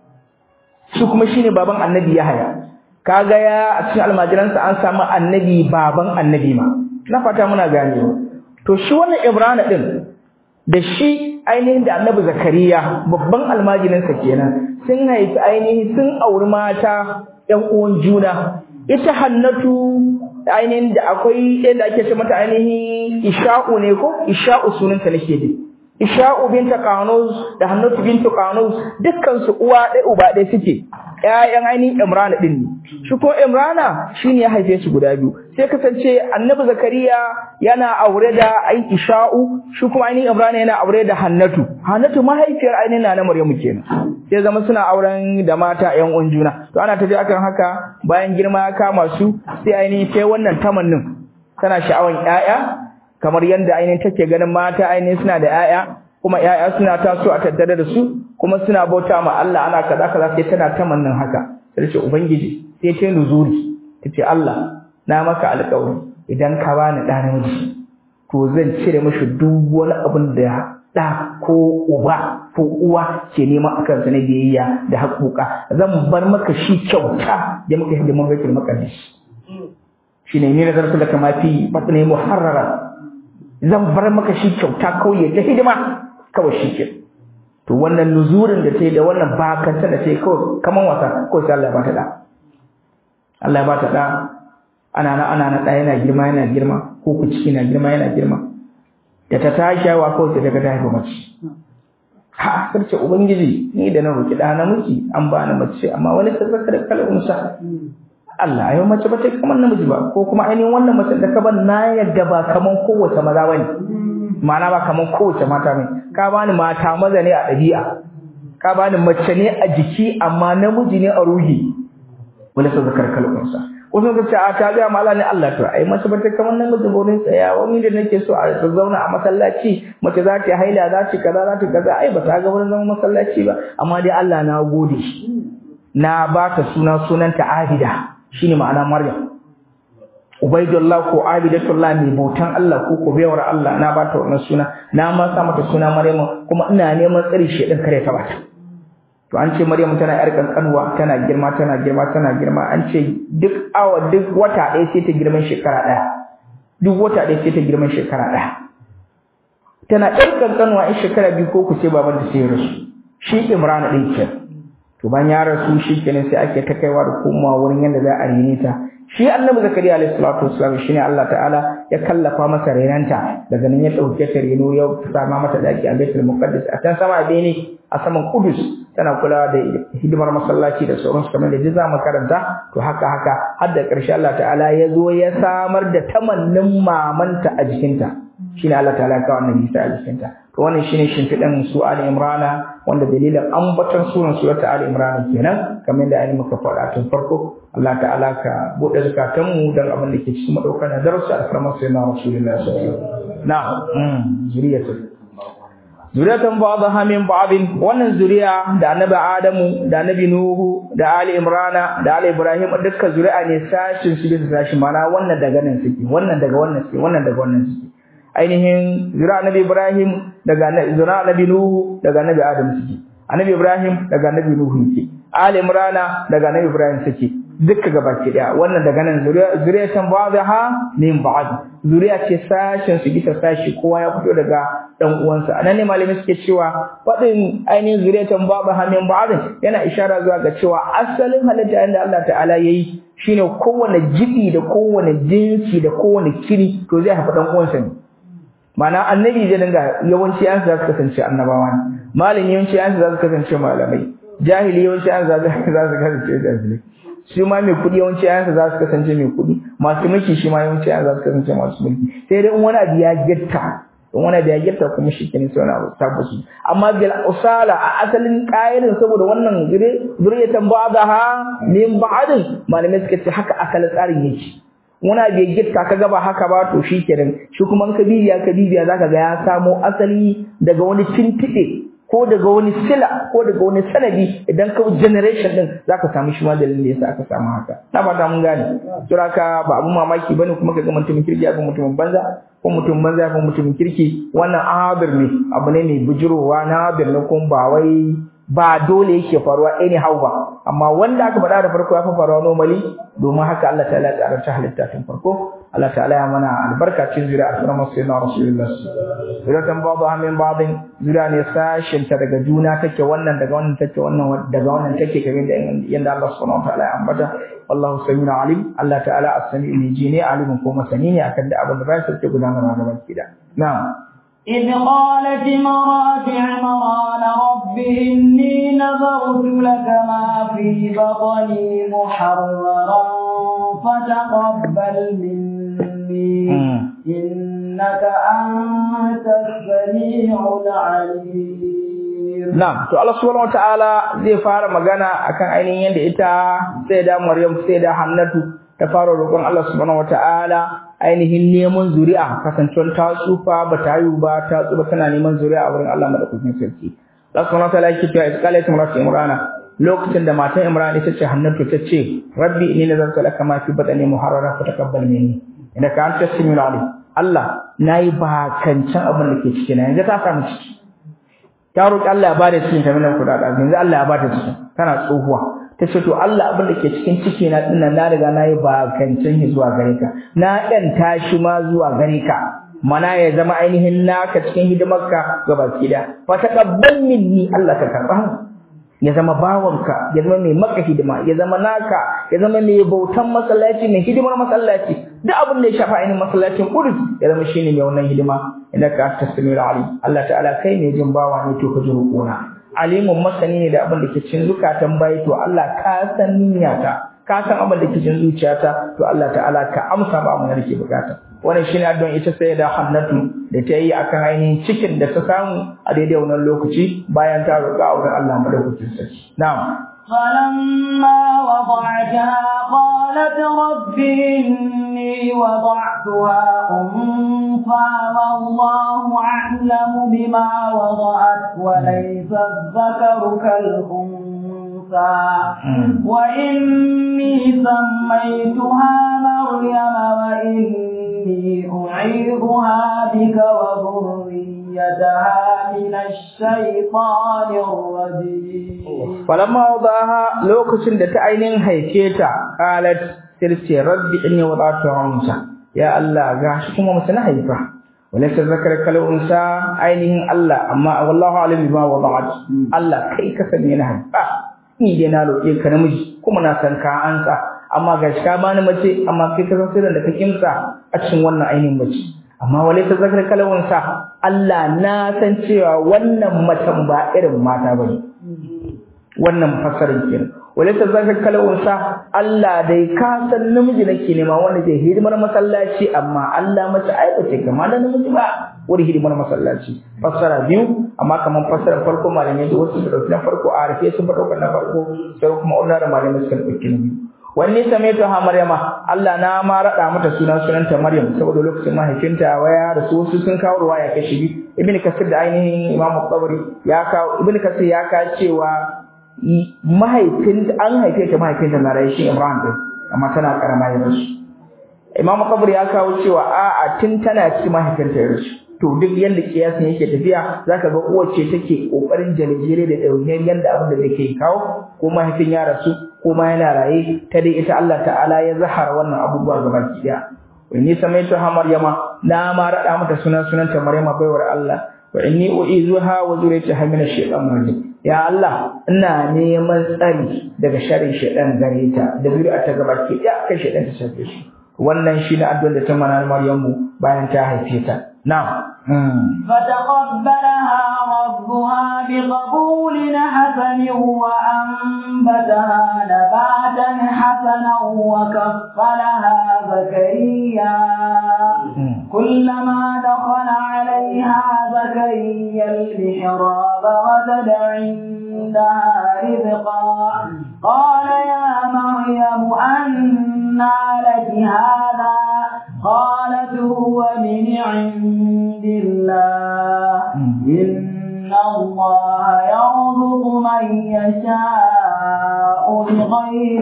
shi kuma shine baban annabi yahaya kaga ya a cikin almajiransa an samu annabi baban annabi ma na fata muna gane to shi wannan ibrana din da shi ainihin da annabi zakariya babban almajirinsa kenan sun haifi ainihin sun auri mata ƴan uwan juna ita hannatu ainihin da akwai yadda ake ce mata ainihin isha'u ne ko isha'u sunanta nake dai isha'u binta qanus da hannatu bintu qanus dukkan su uwa ɗaya uba ɗaya suke ƴaƴan ainihin imrana din ne shi ko imrana shine ya haife su guda biyu sai kasance annabi zakariya yana aure da ai isha'u shi kuma ainihin imrana yana aure da hannatu hannatu mahaifiyar ainihin na maryamu kenan sai zama suna auren da mata ƴan uwan juna to ana tafi akan haka bayan girma ya kama su sai ainihin sai wannan tamannin tana sha'awan ƴaƴa kamar yadda ainihin take ganin mata ainihin suna da ƴaƴa kuma ƴaƴa suna taso a tattare da su kuma suna bauta ma Allah ana kaza kaza sai tana tamannin haka sai ce ubangiji sai ta nuzuri tace Allah na maka alƙawari idan ka bani ɗa namiji to zan cire mishi duk wani abin da ɗa ko uba ko uwa ke neman akan sa na biyayya da haƙuƙa zan bar maka shi kyauta da muka hidiman baitul maqdis shine ni nazartu laka ma fi batni muharrara zan bar maka shi kyauta kawai ta hidima kawai shi ke to wannan nuzurin da ta yi da wannan bakanta da ta yi kawai kaman wasa kawai sai Allah ya bata da Allah ya bata da ana na ana na ɗaya yana girma yana girma ko ku ciki na girma yana girma da ta tashi yawa kawai sai daga ta haifa mace ha sarce ubangiji ni da na roki da namiji an ba ni mace amma wani ta zaka da kalunsa Allah ayo mace ba ta kamar namiji ba ko kuma ainihin wannan mace da ka ban na yadda ba kaman kowace maza bane ma'ana ba kaman kowace mata bane ka bani mata maza ne a ɗabi'a ka bani mace ne a jiki amma namiji ne a ruhi wala sa zakar kalkunsa wasu suka ce a ta ga mala ne Allah to ai mace ba ta kamar nan mutum wurin tsaya wani da nake so a zauna a masallaci mace za ta haila za ta kaza za ta kaza ai ba ta ga wurin zama masallaci ba amma dai Allah na gode na ba ta suna sunanta Abida shine ma'ana Maryam Ubaidullah ko Abidatullah mai bautan Allah ko ko bayawar Allah na ba ta wannan suna na ma sa mata suna Maryam kuma ina neman tsari shi din kare ta bata to an ce Maryam tana yar kankanwa tana girma tana girma tana girma an ce duk awa duk wata ɗaya sai ta girman shekara ɗaya duk wata ɗaya sai ta girman shekara ɗaya tana yar kankanwa in shekara biyu ko ku ce baban ta sai ya rasu shi Imran ɗin ke to ban ya rasu shi kenan sai ake ta kaiwa da komawa wurin yadda za a rene ta shi annabi zakariya alayhi salatu wassalam shine Allah ta'ala ya kallafa masa renanta daga nan ya dauke ta reno ya sama mata daki a Baitul Muqaddas a can sama bene a saman Kudus tana kula da hidimar masallaci da sauran su kamar da jiza makaranta to haka haka har da ƙarshe Allah ta'ala ya zo ya samar da tamannin mamanta a jikinta shine Allah ta'ala ka wannan Isa a jikinta to wannan shine shimfiɗan su Ali Imrana wanda dalilin ambaton sunan surata Ali Imran kenan kamar da ainihin muka faɗa tun farko Allah ta'ala ka bude zakatan mu dan abin da ke cikin madaukar da darasi a farman sai na Rasulullahi sallallahu alaihi wasallam na'am zuriyatu zuriyatan ba'daha min ba'din wannan zuriya da annabi Adamu da annabi Nuhu da Ali Imran da Ali Ibrahim dukkan zuri'a ne sashin su bisa sashi mana wannan daga nan suke wannan daga wannan suke wannan daga wannan suke ainihin zuri'a annabi Ibrahim daga zuri'a annabi Nuhu daga annabi Adam suke annabi Ibrahim daga annabi Nuhu yake Ali Imran daga annabi Ibrahim suke dukka gabaki daya wannan daga nan zuriyatan ba'daha min ba'd zuriya ce sashin su bisa sashi kowa ya fito daga dan uwansa anan ne malami suke cewa fadin ainihin zuriyatan ba'daha min ba'd yana ishara zuwa ga cewa asalin halitta inda Allah ta'ala yayi shine kowane jibi da kowane jinsi da kowane kiri to zai haifa dan uwansa ne Mana annabi zai dinga yawanci an za su kasance annabawa ne malami yawanci an za su kasance malamai jahili yawanci an za su kasance jahilai shi ma mai kuɗi yawanci ayansa za su kasance mai kuɗi masu mulki shi ma yawanci ayansa za su kasance masu mulki sai dai in wani abu ya gitta in wani abu ya gitta kuma shi kenan sai wani abu tabbaci amma bil usala a asalin ƙa'irin saboda wannan zuriyatan ba'daha min ba'din malamai suka ce haka asalin tsarin yake wani abu ya gitta ka gaba haka ba to shi kenan shi kuma in ka bibiya ka bibiya zaka ga ya samo asali daga wani tintiɗe ko daga wani sila ko daga wani sanadi idan ka generation din zaka samu shi ma dalilin da yasa aka samu haka na fata mun gane suraka ba abun mamaki bane kuma kaga mutumin kirki ko mutumin banza ko mutumin banza ko mutumin kirki wannan abir ne abu ne mai bujurowa na abir ne kuma ba wai ba dole yake faruwa anyhow ba amma wanda aka faɗa da farko ya fi faruwa normally domin haka Allah ta'ala ya tsara ta halitta tun farko Allah ta'ala ya mana albarka cikin zuriya a sunan sayyidina rasulullah zuriyatan ba'dha min ba'din zuriya ne sashin ta daga juna take wannan daga wannan take wannan daga wannan take kamar da yanda Allah subhanahu wa ta'ala ya ambata wallahu samiu alim Allah ta'ala as-sami'u ne ji ne alimin ko masani ne akan da abin da ba sai gudanarwa gaban kida na'am إذ قالت امرأة عمران رب إني نذرت لك ما في بطني محررا فتقبل مني إنك أنت السميع العليم نعم to Allah subhanahu wataala zai fara magana akan ainihin yadda ita sai da Maryam sai da Hannatu ta fara roƙon Allah subhanahu wataala ainihin neman zuri'a kasancewar ta tsufa ba ta haihu ba ta tsufa tana neman zuri'a a wurin Allah madaukakin sarki Allah subhanahu wataala yake cewa isqalat imratu imrana lokacin da matan Imran ita ce Hannatu ta ce rabbi inni nazartu laka ma fi batni muharrara fa taqabbal minni innaka anta samiul alim Allah nayi bakancan abin da ke ciki na yanzu ta samu ciki ta roki Allah ya bada cikin ta minan kudada yanzu Allah ya bada ciki tana tsohuwa ta ce to Allah abin da ke cikin ciki na dinnan na riga na yi bakancin shi zuwa gare ka na ɗan tashi ma zuwa gare ka mana ya zama ainihin naka cikin hidimarka ga baki da fa taqabbal minni Allah ka karba ya zama bawanka ya zama mai maka hidima ya zama naka ya zama mai bautan masallaci mai hidimar masallaci duk abin da ya shafa ainihin masallacin Qudus ya zama shine mai wannan hidima idan ka tasmir ali Allah ta'ala kai ne jin bawa ne to ka ji roƙona alimun masani ne da abin da ke cikin zukatan bayi to Allah ka san niyyata ka san abin da ke cikin zuciyata to Allah ta'ala ka amsa ba mu da ke bukata wannan shine addu'an ita sai da Hannatu da ta yi akan ainihin cikin da ta samu a daidai wannan lokaci bayan ta roƙa wurin Allah madaukakin sarki na'am فلما وضعتها قالت رب إني وضعتها أنثى والله أعلم بما وضعت وليس الذكر كالأنثى وإني سميتها مريم وإني أعيذها بك وذريتها من الشيطان الرجيم falamma wadaha lokacin da ta ainihin haife ta qalat sirce rabbi inni wada'tu unsa ya Allah gashi kuma mace na haifa walaysa zakar kal unsa ainihin Allah amma wallahu alim bima wada'at Allah kai ka sani na haifa ni dai na roke ka namiji kuma na san ka ansa amma gashi ka bani mace amma kai ka san sirrin da ka kimsa a cikin wannan ainihin mace amma walaysa zakar kal unsa Allah na san cewa wannan macen ba irin mata bane wannan fasarin kenan walaysa zaka kalawunsa Allah dai ka san namiji nake nema wanda zai hidimar masallaci amma Allah mace ai bace kama da namiji ba wani hidimar masallaci fasara biyu amma kaman fasarar farko malamai da wasu su dauki na farko a rufe sun faɗo na farko sai kuma wannan da malamai suka dauki na biyu wanne same ta ha maryama Allah na ma rada mata sunan sunanta maryam saboda lokacin mahaifinta waya da su wasu sun kawo ruwaya kashi biyu ibnu kasir da ainihin imamu tabari ya kawo ibnu kasir ya kawo cewa mahaifin an haife ta mahaifinta na rayu shi Imran din amma tana karama ya rasu Imam Qabr ya kawo cewa a'a tun tana cikin mahaifinta ya rasu to duk yanda kiyasin yake tafiya zaka ga uwar ce take kokarin jalejere da dauniyar yanda abin da zai kawo ko mahaifin ya rasu ko ma yana raye ta dai ita Allah ta'ala ya zahara wannan abubuwa gaba ki daya wani samaitu ha Maryama na ma rada mata sunan sunanta Maryama baiwar Allah wa inni u'izuha wa zuriyataha min ash-shaytanir rajim ya Allah ina neman tsari daga sharrin shaytan gare ta da zuri'a ta gaba ke ya kai shaytan ta shafe shi wannan shi ne addu'ar da ta mana Maryamu bayan ta haife ta na'am فتقبلها ربها بقبول حسن وأنبتها نباتا حسنا وكفلها زكريا كلما دخل عليها زكريا المحراب وجد عندها رزقا قال يا مريم أنى لك هذا قالت هو من عند الله إن الله يرزق من يشاء بغير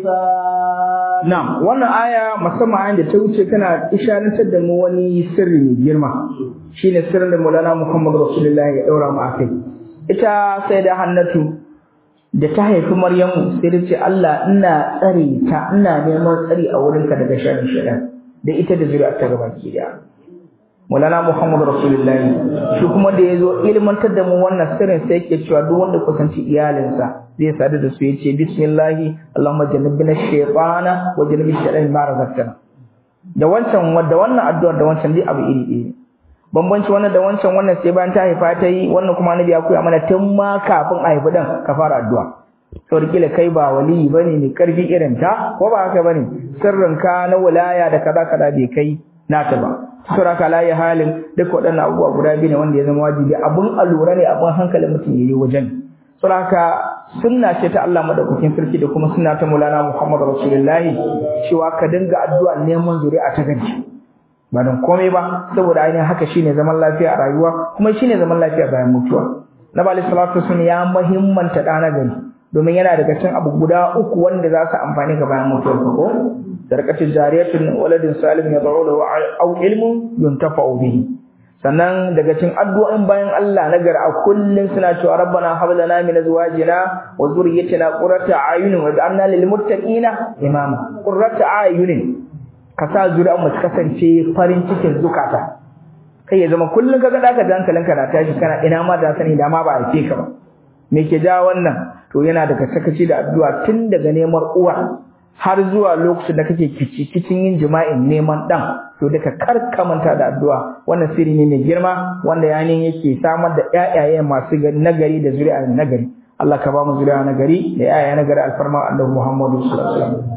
حساب نعم wannan aya musamman da ta wuce tana isharantar da mu wani sirri mai girma shine sirrin da Maulana Muhammad Rasulullahi ya daura mu akai ita sai da Hannatu da ta haifi Maryamu sai ta ce Allah ina tsare ta ina neman tsari a wurinka daga sharrin shaitan da ita da zuri'ar ta gabaki daya Maulana Muhammad Rasulullahi shi kuma da yazo ilmantar da mu wannan sirrin sai yake cewa duk wanda kusanci iyalinsa zai sadu da su yace bismillah Allahumma jannibna shaytana wa jannib shaytan ma razaqtana da wancan da wannan addu'ar da wancan dai abu iri iri bambanci wannan da wancan wannan sai bayan ta haifa ta yi wannan kuma annabi ya koya mana tun ma kafin a haifi dan ka fara addu'a saboda kila kai ba wali bane mai karfi irin ta ko ba haka bane sirrin ka na wilaya da kaza kaza bai kai nata ba saboda ka layi halin duk waɗannan abubuwa guda biyu ne wanda ya zama wajibi abun allura ne abun hankalin mutum yayi wajen saboda ka sunna ce ta Allah madaukakin sarki da kuma sunna ta Maulana Muhammad Rasulullahi cewa ka dinga addu'a neman zuri'a ta gari ba don komai ba saboda ainihin haka shine zaman lafiya a rayuwa kuma shine zaman lafiya bayan mutuwa Nabi alaihi salatu wasallam ya muhimmanta dana gari domin yana daga cikin abu guda uku wanda za su amfani ga bayan mutuwar ko sarkatin jariyatun waladin salim ya baro lahu aw ilmun yuntafa'u bihi sannan daga cikin addu'o'in bayan Allah na gar a kullun suna cewa rabbana hab lana min azwajina wa dhurriyyatina qurrata a'yunin waj'alna lil muttaqina imama qurrata a'yunin ka sa zuri'an mu kasance farin cikin zukata kai ya zama kullun kaga da ka da hankalinka na tashi kana ina ma da sani da ma ba a ce ka ba me ke ja wannan to yana daga sakaci da addu'a tun daga neman uwa har zuwa lokacin da kake kici kicin yin jima'in neman dan to duka karkamanta da addu'a wannan sirri ne mai girma wanda yanin yake samar da ƴaƴaye masu nagari da zuri'a nagari Allah ka ba mu zuri'a nagari da ƴaƴaye nagari alfarma Annabi Muhammadu sallallahu alaihi wasallam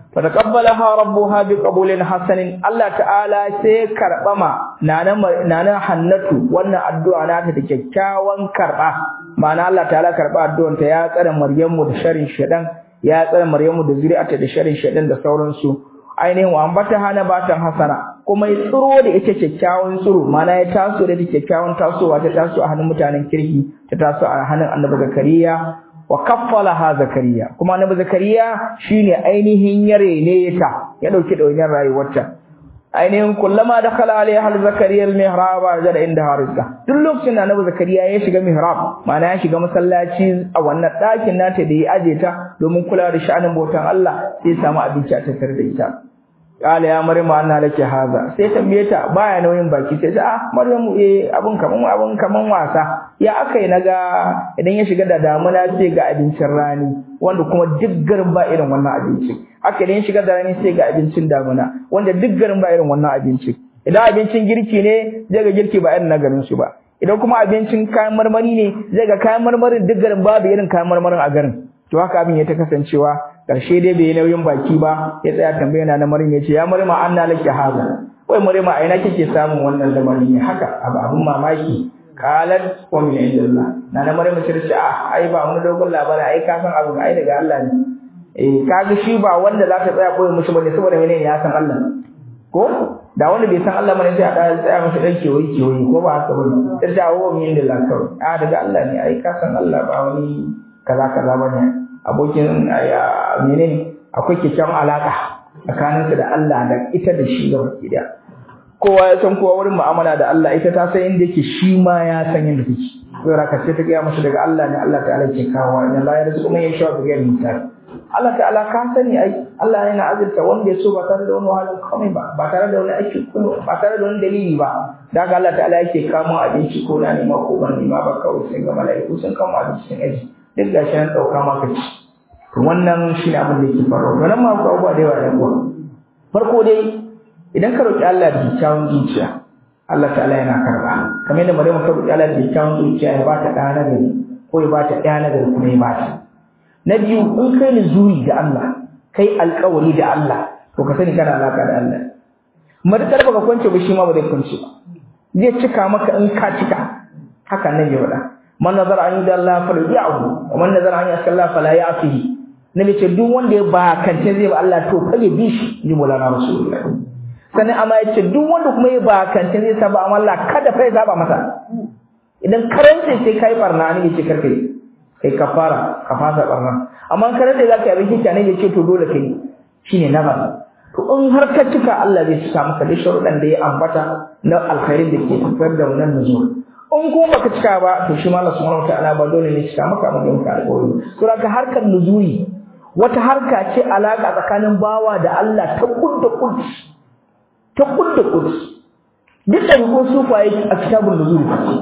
fa taqabbalaha rabbuha biqabulin hasanin Allah ta'ala sai karbama nana nana hannatu wannan addu'a nata da kyakkyawan karba ma'ana Allah ta'ala karba addu'ar ta ya tsare Maryamu da sharin shedan ya tsare Maryamu da zuri'ata da sharin shedan da sauransu ainihin wa ambata hana batan hasana kuma ya tsiro da ita kyakkyawan tsiro ma'ana ya taso da kyakkyawan tasowa ta taso a hannun mutanen kirki ta taso a hannun Annabi Zakariya wa kaffalaha zakariya kuma annabi zakariya shine ainihin yare ne ta ya dauki dauniyar rayuwarta ainihin kullama dakhala alaiha hal zakariya al mihrab jada inda harisa duk lokacin da annabi zakariya ya shiga mihrab ma'ana ya shiga masallaci a wannan ɗakin nata da ya aje ta domin kula da sha'anin bautan Allah sai ya samu abinci a tattare da ita kala ya maryam anna laki haza sai tambaye ta baya nauyin baki sai ta ah maryam eh abun kaman abun kaman wasa ya akai naga idan ya shiga da damuna sai ga abincin rani wanda kuma duk garin ba irin wannan abinci haka idan ya shiga da rani sai ga abincin damuna wanda duk garin ba irin wannan abinci idan abincin girki ne zai ga girki ba irin na garin su ba idan kuma abincin kayan marmari ne zai ga kayan marmarin duk garin babu irin kayan marmarin a garin to haka abin ya ta kasancewa karshe dai bai nauyin baki ba ya tsaya tambaya na Maryam yace ya Maryam anna laki haza wai Maryam a ina kike samun wannan lamarin ne haka abu abun mamaki qalat wa min indillah na na Maryam ta ce ah ai ba mun dogon labari ai ka san abu ai daga Allah ne eh kaga shi ba wanda za ta tsaya koyi mushi bane saboda menene ya san Allah ko da wanda bai san Allah bane sai a tsaya tsaya masa dan kewayi kewayi ko ba haka bane sai ta wa min indillah kawai ah daga Allah ne ai ka san Allah ba wani kaza kaza bane abokin menene akwai kyakkyawan alaka tsakaninsa da Allah da ita da shi ga gida kowa ya san kowa wurin mu'amala da Allah ita ta san inda yake shi ma ya san inda take to raka sai ta ga masa daga Allah ne Allah ta'ala ke kawo inna la yarzuqu man yasha bi ghairi hisab Allah ta'ala ka sani ai Allah yana azurta wanda ya so ba tare da wani wahalar komai ba ba tare da wani aiki ko ba tare da wani dalili ba daga Allah ta'ala yake kamo abinci ko na nema ko ban nema ba kawai sai ga mala'iku sun kamo abinci sun aji duk gashi an ɗauka maka ci to wannan shi ne abin da yake faruwa to nan ma ku abubuwa da yawa da yawa farko dai idan ka roƙi Allah da kyakkyawan zuciya Allah ta'ala yana karɓa kamar yadda Maryam ta roƙi Allah da kyakkyawan zuciya ya bata ɗa na gari ko ya bata ɗaya na gari kuma ya bata na biyu in kai nuzuri da Allah kai alƙawari da Allah to ka sani kana alaƙa da Allah matakar baka kwance ba shi ma ba zai kwance ba zai cika maka in ka cika haka nan ya faɗa man nazara an yudda Allah fala ya'hu wa man nazara an yaska Allah fala ya'fihi nabi ce duk wanda ya ba kance zai ba Allah to kai bi shi ni mulana rasulullah sannan amma ya ce duk wanda kuma ya ba kance zai saba amma Allah kada fa ya saba masa idan karance sai kai barna ne ce karkai kai kafara ka fasa barna amma karance zaka yi abin kika ne ya ce to dole kai shine nazar to in har ka cika Allah zai cika maka da sharuɗan da ya ambata na alkhairin da ke tafiyar da wannan nuzul in kuma baka cika ba to shi ma Allah subhanahu wataala ba dole ne cika maka amma don ka alƙawari to ka harkar nuzuri wata harka ce alaka tsakanin bawa da Allah ta kudda kudi ta kudda kudi duk da ko sufaye a kitabun nuzuri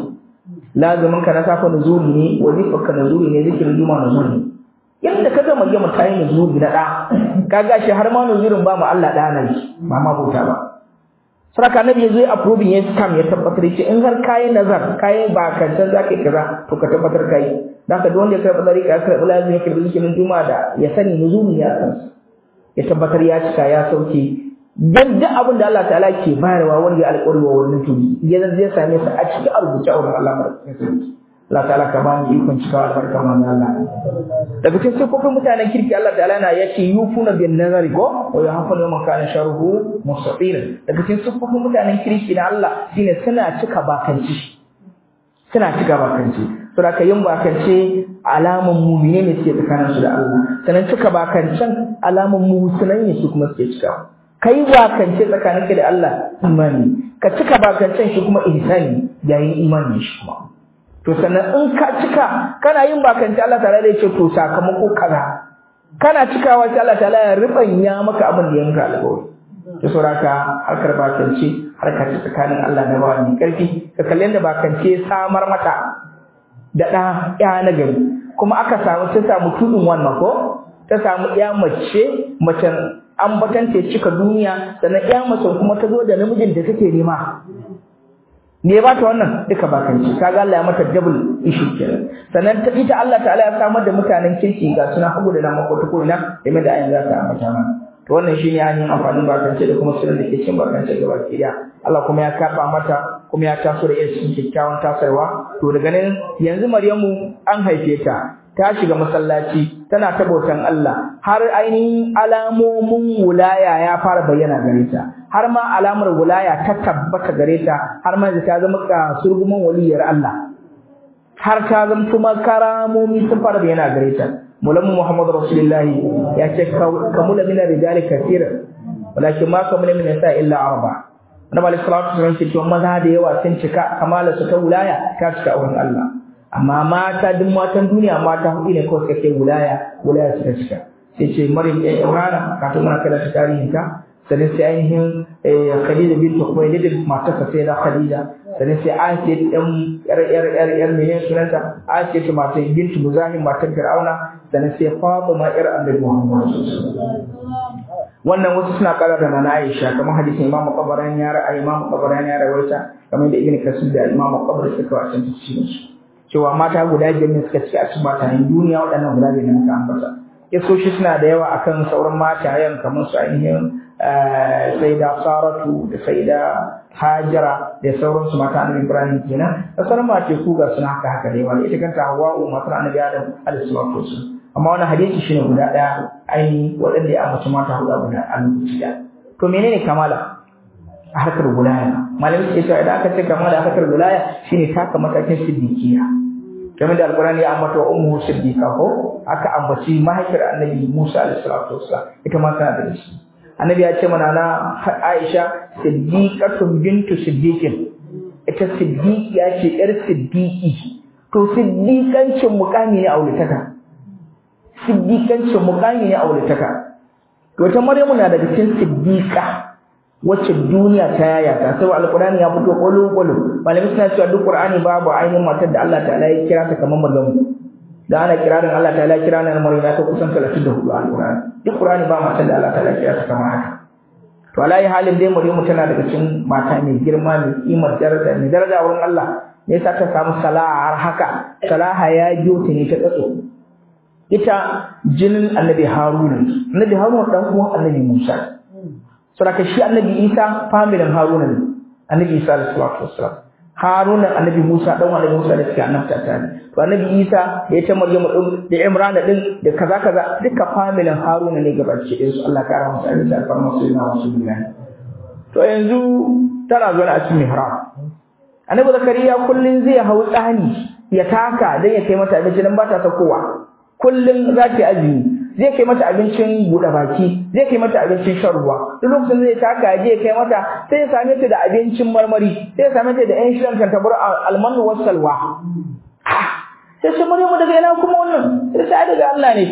lazumin ka na safa nuzuri ne wazifar ka nuzuri ne zikirin juma nuzuri yadda ka gama gama tayi nuzuri na da kaga shi har ma nuzurin ba mu Allah da nan ba ma bauta ba saraka annabi yazo ya approving ya scam ya tabbatar ce in har kayi nazar kayi ba kan san zaka kaza to ka tabbatar kai dan ka wanda ya karɓi dariƙa ya karɓi lazimi ya karɓi zikirin juma'a da ya sani nuzumi ya san ya tabbatar ya cika ya sauke dan duk abin da Allah ta'ala ke bayarwa wanda ya alƙawari wa wannan to ya zan zai same sa a cikin rubuce a wurin Allah madaukakin Allah ta'ala ka bani ikon cikawa albarka manzo Allah daga cikin sifofin mutanen kirki Allah ta'ala na yace yufuna bin nazari ko wa yahfanu man kana sharruhu mustaqil daga cikin sifofin mutanen kirki na Allah shine suna cika bakanci suna cika bakanci saboda ka yin bakance alaman mu'mine ne suke tsakanin su da Allah sanan cika bakancen alaman musulmai ne su kuma suke cika kai bakance tsakaninka da Allah imani ka cika bakancen shi kuma ihsani yayin imani shi kuma to sannan in ka cika kana yin bakanci Allah ta'ala zai ce to sakamako kaza kana cikawa sai Allah ta'ala ya ribanya maka abin da yanka alƙawari to sauraka harkar bakanci harka ce tsakanin Allah da bawa mai karfi ka kalli da bakanci ya samar mata da ɗa ya na gari kuma aka samu ta samu tudun wannan ko ta samu ya mace macen an batanta cika duniya sannan ya mace kuma ta zo da namijin da take nema ne ba ta wannan duka bakanci kaga Allah ya mata double issue kenan sannan ta ita Allah ta'ala ya samar da mutanen kirki ga suna hagu da nan ko ta ko ina game da ayin za ta ambata mana to wannan shine ainihin amfanin bakance da kuma sirrin da ke cikin bakance gaba ki Allah kuma ya karba mata kuma ya taso da irin kyakkyawan tasarwa to daga nan yanzu Maryamu an haife ta ta shiga masallaci tana ta bautan Allah har ainihin alamomin wulaya ya fara bayyana gare ta har ma alamar wulaya ta tabbata gare ta har ma ta zama ka surguman waliyar Allah har ta zama kuma karamomi sun fara bayyana gare ta mulamu Muhammad Rasulullahi ya ce kamula min rijali kathir walakin ma kamula min nisa illa arba Annabi sallallahu alaihi wasallam ce maza da yawa sun cika kamala su ta wulaya ta cika wurin Allah amma mata duk matan duniya mata hudu ne kawai suka kai wilaya wilaya suka cika sai ce maryam ɗan imrana kafin muna karanta tarihin ta sannan sai ainihin khadija bintu khuwailid matarsa sai da khadija sannan sai asiya ɗan yar yar yar yar menene sunanta asiya ta matar bintu muzahim matar fir'auna sannan sai fatima yar annabi muhammad wannan wasu suna kara da nana Aisha kamar hadisin Imam Qabarani ya ra'ayi Imam Qabarani ya rawaita kamar da Ibn Kasir da Imam Qabari suka wasan tafsirin su cewa mata guda biyar ne suka ci a cikin matayen duniya waɗannan guda biyar ne muka ambata kisoshi suna da yawa akan sauran matayen kamar su ainihin saida saratu da saida hajara da sauransu mata annabi ibrahim kenan da sauran mace ku ga suna haka haka da yawa ita kanta hawa'u matar annabi adam alaihi salatu wasallam amma wannan hadisi shine guda ɗaya ainihin waɗanda ya ambaci mata guda guda a lokaci ɗaya to menene kamala a harkar wilaya malamin suke cewa idan aka ce kamala a harkar wilaya shine taka matakin siddiqiya game da alqur'ani ya ambata wa ummu siddiqa ko aka ambaci mahaifiyar annabi Musa alaihi salatu wassalam ita ma tana da shi annabi ya ce mana na Aisha siddiqatun bintu siddiqin ita siddiqiya ce yar siddiqi to siddiqancin mukami ne a wulitaka siddiqancin mukami ne a wulitaka to ta Maryamu na daga cikin siddiqa wacce duniya ta yayata sai alqur'ani ya fito kolo kolo malamin suna cewa duk qur'ani babu ainihin matar da Allah ta'ala ya kira ta kamar Maryamu da ana kirarin Allah ta'ala kira na Maryam ta kusan 34 alqur'ani duk qur'ani ba matar da Allah ta'ala kira ta kamar haka to alayi halin dai Maryamu tana daga cikin mata mai girma mai kimar daraja mai daraja wurin Allah me yasa ta samu salaha har haka salaha ya biyo ta ne ta tsatso ita jinin annabi Haruna annabi Haruna dan uwan annabi Musa saboda shi annabi Isa familin Haruna ne annabi Isa alaihi salatu wassalam Haruna annabi Musa dan annabi Musa da suke annabta ta ne to annabi Isa da ita Maryamu din da Imran din da kaza kaza duka familin Haruna ne gabaci din su Allah kara musu alaihi alfarma su na wasu billahi to yanzu tana zuwa a cikin mihrab annabi Zakariya kullun zai hau tsani ya taka dan ya kai mata abinci dan ba ta kowa kullun za ta azumi zai kai mata abincin buɗe baki zai kai mata abincin shan ruwa duk lokacin zai taka je kai mata sai ya same ta da abincin marmari sai ya same ta da ƴan shirin kan tabar almanu wasalwa sai ce Maryamu daga ina kuma wannan sai sai daga Allah ne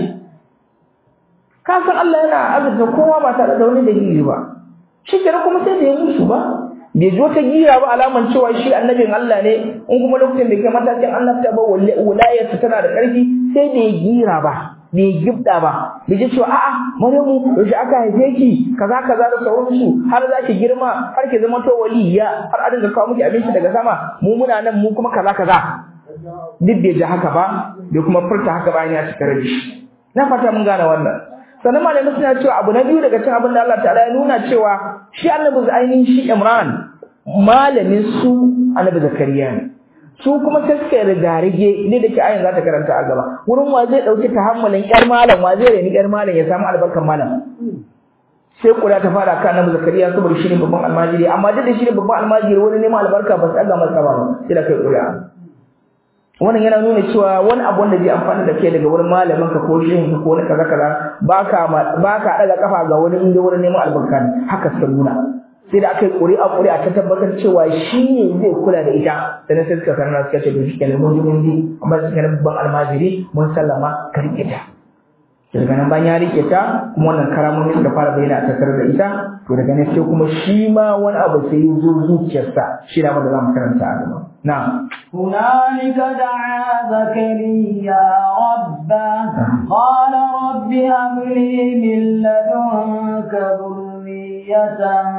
ka san Allah yana azurta kowa ba tare da wani dalili ba shi kenan kuma sai da ya musu ba bai zo ta gira ba alaman cewa shi annabin Allah ne in kuma lokacin da ke matakin annabta ba wilayarsa tana da ƙarfi sai da ya gira ba bai gibda ba bai ji cewa a'a Maryamu yaushe aka haife ki kaza kaza da sauransu har za ki girma har ki zama to waliya har a dinga kawo miki abinci daga sama mu muna nan mu kuma kaza kaza duk bai ji haka ba bai kuma furta haka ba ya cika rabi na fata mun gane wannan sannan malamai suna cewa abu na biyu daga cikin abin da Allah ta'ala ya nuna cewa shi annabi ainihin shi Imran malamin su annabi Zakariya ne su kuma sai suka riga rige ne da ke ayin za ta karanta a gaba wurin wa zai dauki tahammulin yar malam wa zai reni yar malam ya samu albarkan malam sai kula ta fara kan annabi Zakariya saboda shi ne babban almajiri amma duk da shi ne babban almajiri wani neman albarka ba su ɗaga masa ba sai da kai ƙuri'a wannan yana nuna cewa wani abu wanda zai amfana da kai daga wurin malamin ka ko shehin ka ko wani kaza kaza baka baka daga kafa ga wani inda wurin neman albarka ne haka suka nuna sai da aka yi ƙuri'a ƙuri'a ta tabbatar cewa shi ne zai kula da ita sannan sai suka karna suka ce to shi kenan mun ji mun ji amma suka kenan babban almajiri mun sallama ka riƙe ta daga nan bayan ya riƙe ta kuma wannan karamomi suka fara bayyana a tattare da ita to daga nan sai kuma shi ma wani abu sai ya zo zuciyarsa shi da wanda za mu karanta a gaba na'am هنالك دعا زكريا ربه قال رب هب لي من لدنك ذرية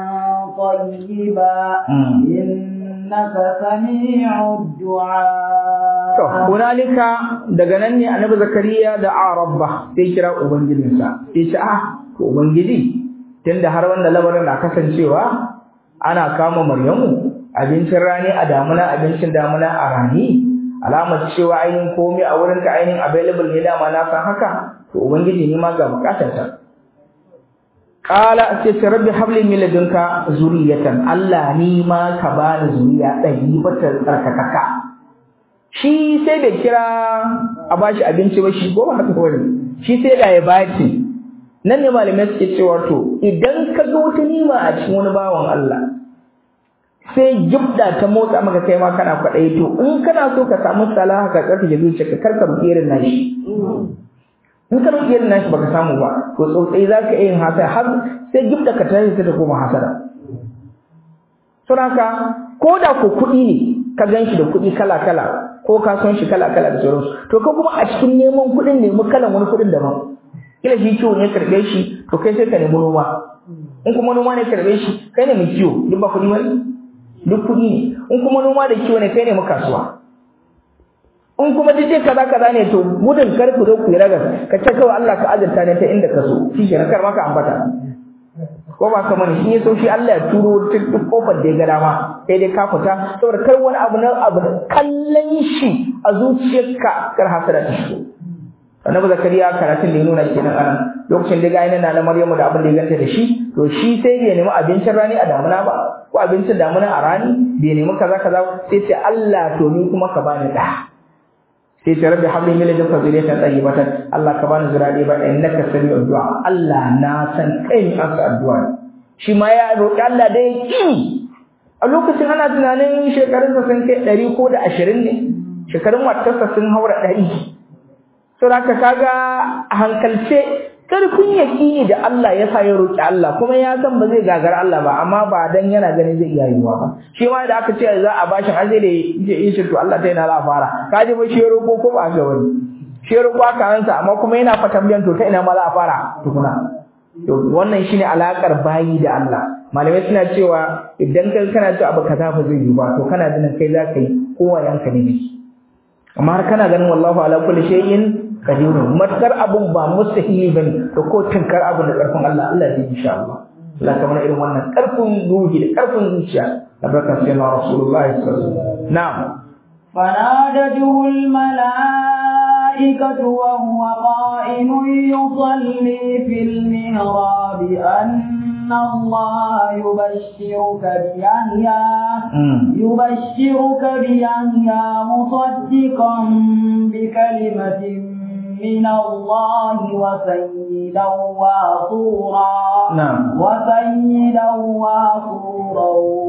طيبا إنك سميع الدعاء to hunalika daga nan ne annabi zakariya da a rabba sai kira ubangijinsa sai ce ah to ubangiji tunda har wanda labarin na kasancewa ana kama maryamu abincin rani a damuna abincin damuna a rani alamar cewa ainihin komai a wurin ka ainihin available ne dama na san haka to ubangiji ne ma ga bukatar ta qala sai ce rabbi habli min ladunka zuriyatan Allah ni ma ka bani zuriya ɗari bata tsarkakaka shi sai bai kira a bashi abinci ba shi goma haka wani shi sai da ya baci nan ne malamai suke cewa to idan ka ga wata nima a cikin wani bawan Allah sai gibda ta motsa maka kai ma kana kwaɗayi to in kana so ka samu salaha ka tsarkake zuciyarka kar ka rufe irin nashi in ka rufe irin nashi baka samu ba to tsotsai za ka iya yin hasara har sai gibda ka tashi ta koma hasara saboda ko da ko kuɗi ne ka gan shi da kuɗi kala kala ko ka son shi kala kala da sauransu to ka kuma a cikin neman kuɗin nemi kalan wani kuɗin daban kila shi kiwo ne karɓe shi to kai sai ka nemi noma in kuma noma ne karɓe shi kai ne mai kiwo duk ba kuɗi bane duk kuɗi ne in kuma noma da kiwo ne kai ne mu kasuwa in kuma duk dai kaza kaza ne to gudun kar ku zo ku yi ragas ka ce kawai Allah ka azurta ne ta inda ka so shi ke kar maka ambata ko ba kamar shi ya so shi Allah ya turo duk kofar da ya ga dama sai dai ka fita saboda kar wani abu na abu kallon shi a zuciyarka kar hasara ta shigo annabi zakariya karatun da ya nuna kenan anan lokacin da ga ina na maryamu da abin da ya ganta da shi to shi sai bai nemi abincin rani a damuna ba ko abincin damuna a rani bai nemi kaza kaza sai ce Allah to ni kuma ka bani da sai ce rabbi habli min ladunka zuriyatan tayyibatan Allah ka bani zuriya ba innaka sami'ud du'a Allah na san kai ni ansa addu'a shi ma ya roki Allah da yaki a lokacin ana tunanin shekarunsa sun kai ɗari ko da ashirin ne shekarun matarsa sun haura ɗari saboda kaga a hankalce karfin yaƙini da Allah ya sa ya roƙi Allah kuma ya san ba zai gagara Allah ba amma ba dan yana gani zai iya yiwuwa ba shi ma da aka ce za a bashi har sai da ya yi to Allah ta yana za a fara ka ji ba shi ya roƙo ko ba ga wani shi ya roƙo aka ansa amma kuma yana fatan biyan to ta ina ma za a fara tukuna to wannan shine alakar bayi da Allah malamai suna cewa idan kai kana cewa abu kaza ba zai yi ba to kana ganin kai za ka yi kowa yanka ne amma har kana ganin wallahu ala kulli shay'in kadirun matkar abun ba mustahili bane to ko tinkar abu da karfin Allah Allah zai insha Allah Allah kamar irin wannan karfin ruhi da karfin zuciya da barka sai na rasulullahi sallallahu alaihi wasallam na'am فنادته الملائكة وهو قائم يصلي في المهراب أن الله يبشرك بيحيى يبشرك بيحيى مصدقا بكلمة من الله وسيدا وحصورا نعم وسيدا وحصورا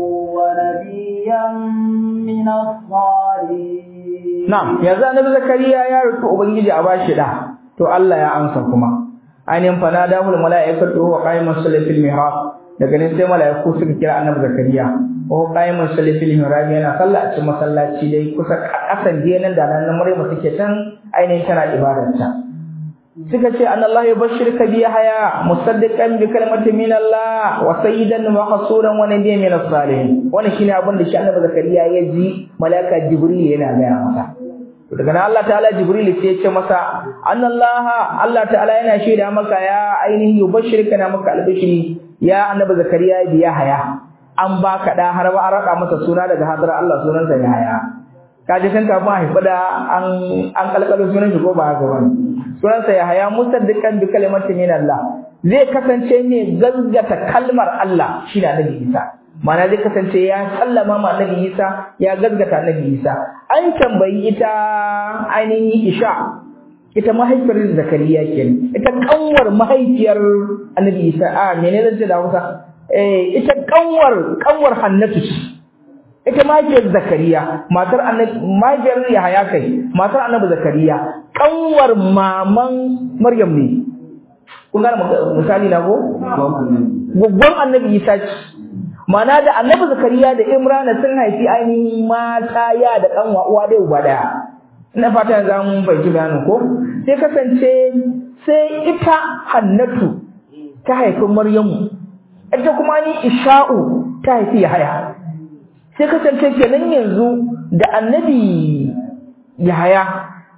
ونبيا من الصالحين na'am yanzu annabi zakariya ya roki ubangiji a bashi da to Allah ya amsa kuma ainihin fanadahul mala'ikatu wa qa'imus salati fil mihrab daga nan sai mala'iku suka kira annabi zakariya wa qa'imus salati fil mihrab yana sallah a cikin masallaci dai kusa kasan nan da nan Maryam take can ainihin tana ibadarta suka ce anallahu yubashshiruka bi haya musaddiqan bi kalimatin min Allah wa sayyidan wa hasuran wa nabiyyan min as-salihin wannan shine abin da shi annabi zakariya ya ji malaika jibril yana gaya masa to daga nan Allah ta'ala jibril sai ya ce masa anallaha Allah ta'ala yana shaida maka ya ainihin yubashshiruka na maka albishiri ya annabi zakariya bi haya an baka da har ba an raka masa suna daga hadar Allah sunansa ya haya kaje kan kafin a haifa da an an kalkalo sunan shi ko ba haka bane sunansa ya haya musaddiqan bi kalimati min Allah zai kasance ne gaggata kalmar Allah shi da Nabi Isa mana zai kasance ya sallama ma Nabi Isa ya gaggata Nabi Isa an tambayi ita ainihin Isha ita mahaifiyar Zakariya kenan ita kanwar mahaifiyar Annabi Isa a menene zan ce da Hausa eh ita kanwar kanwar Hannatu ita mahaifiyar Zakariya matar annabi mahaifiyar Yahaya kai matar annabi Zakariya kanwar maman Maryam ne kun gane misali na ko guggon annabi Isa ce mana da annabi Zakariya da Imrana sun haifi ainihin mata ya da kanwa uwa da uba daya ina fata yanzu an fahimci bayanin ko sai kasance sai ita Hannatu ta haifi Maryamu ita kuma ni Isha'u ta haifi Yahaya sai kasance kenan yanzu da annabi Yahaya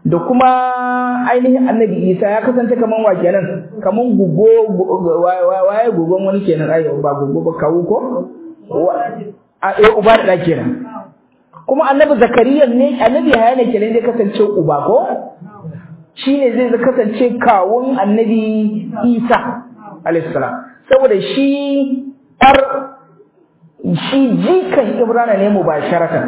da kuma ainihin annabi isa ya kasance kaman wa kenan kaman gugo waye gugon wani kenan ai ba gugo ba kawu ko a eh uba da kenan kuma annabi zakariya ne annabi haya ne kenan zai kasance uba ko shine zai kasance kawun annabi isa alayhi salam saboda shi ar shi jikan ibrana ne mubasharatan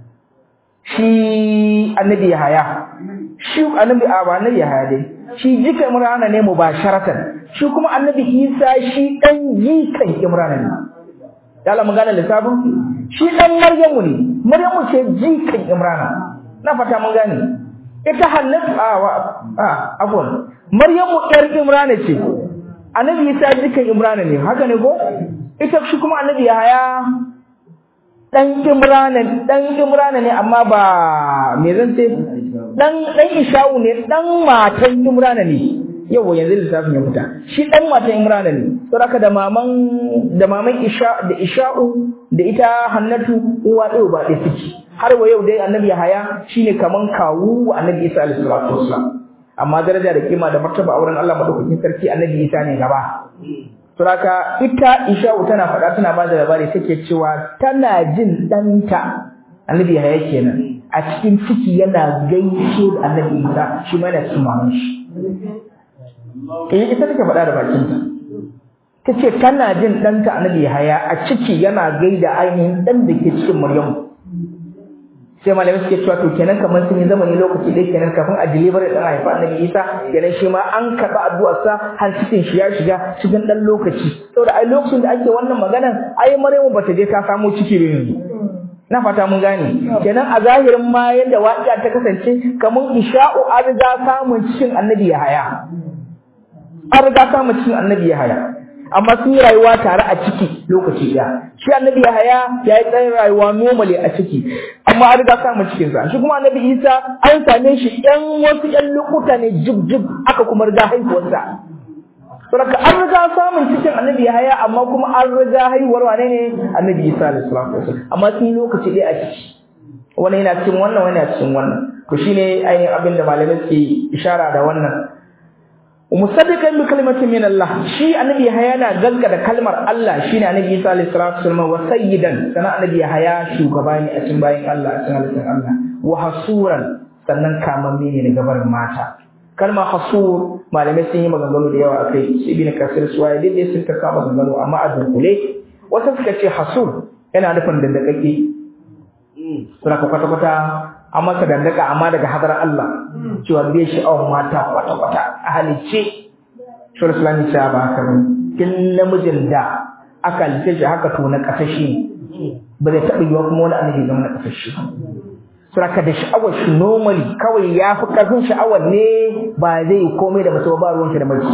shi annabi haya shi annabi aba annabi haya dai shi jikan imrana ne mubasharatan shi kuma annabi isa shi dan jikan imrana ne yalla mun gane lissafin shi dan maryamu ne maryamu ce jikan imrana na fata mun gane ita hannatu a a afwan maryamu yar imrana ce annabi isa jikan imrana ne haka ne ko ita shi kuma annabi yahaya dan imrana dan imrana ne amma ba me zan ce dan dan isha'u ne dan matan imrana ne yau yanzu lissafin ya fita shi dan matan imrana ne saboda da maman da maman isha da isha'u da ita hannatu uwa ɗaya ba ɗaya suke har wa yau dai annabi haya shine kaman kawu annabi isa alaihi salatu wassalam amma daraja da kima da martaba auren Allah madaukakin sarki annabi isa ne gaba Suraka ita Isha'u tana faɗa tana ba da labari take cewa tana jin ɗanta Annabi Yahaya kenan a cikin ciki yana gaishe da Annabi Isa shi ma yana cikin maman shi. Eh ita take faɗa da bakinta. Tace tana jin ɗanta Annabi Yahaya a ciki yana gaida ainihin ɗan da ke cikin Maryamu. sai malamai suke cewa to kenan kamar sun yi zamani lokaci ɗaya kenan kafin a deliver da ɗan haifa annabi isa kenan shi ma an karɓi addu'arsa har cikin shi ya shiga cikin ɗan lokaci saboda ai lokacin da ake wannan maganan ai maryamu bata je ta samo ciki ba yanzu na fata mun gane kenan a zahirin ma yadda waƙiya ta kasance kamar isha'u an riga samun cikin annabi ya haya an riga samun cikin annabi ya haya amma sun yi rayuwa tare a ciki lokaci ɗaya shi annabi Yahaya ya yi tsayin rayuwa normally a ciki amma an riga samun cikin sa shi kuma annabi Isa an same shi ɗan wasu ƴan lokuta ne jib jib aka kuma riga haihuwarsa saboda an riga samun cikin annabi Yahaya amma kuma an riga haihuwar wane ne annabi Isa alaihi salatu wasallam amma sun yi lokaci ɗaya a ciki wani yana cikin wannan wani yana cikin wannan to shine ainihin abin da malamai ke ishara da wannan musaddiqan bi kalimatin min Allah shi annabi Yahaya na gaskata kalmar Allah shine annabi Isa alaihi salatu wasallam wa sayyidan sana annabi Yahaya shugaba ne a cikin bayin Allah a cikin halittar Allah wa hasuran sannan kamamme ne daga barin mata kalmar hasur malamai sun yi maganganu da yawa akai ibn kasir suwaye dai sun ta kama maganganu amma a dunkule wasu suka ce hasur yana nufin dandakake suna kwata kwata an masa dandaka amma daga hadar Allah cewa bai sha'awar mata kwata-kwata a halicce shawar islami cewa ba haka ba tun namijin da aka halitta shi haka to na kasashe ba zai taɓa yiwa kuma wani annabi zama na kasashe suraka da sha'awar shi normally kawai ya fi ƙarfin sha'awar ne ba zai komai da mace ba ruwan shi da mace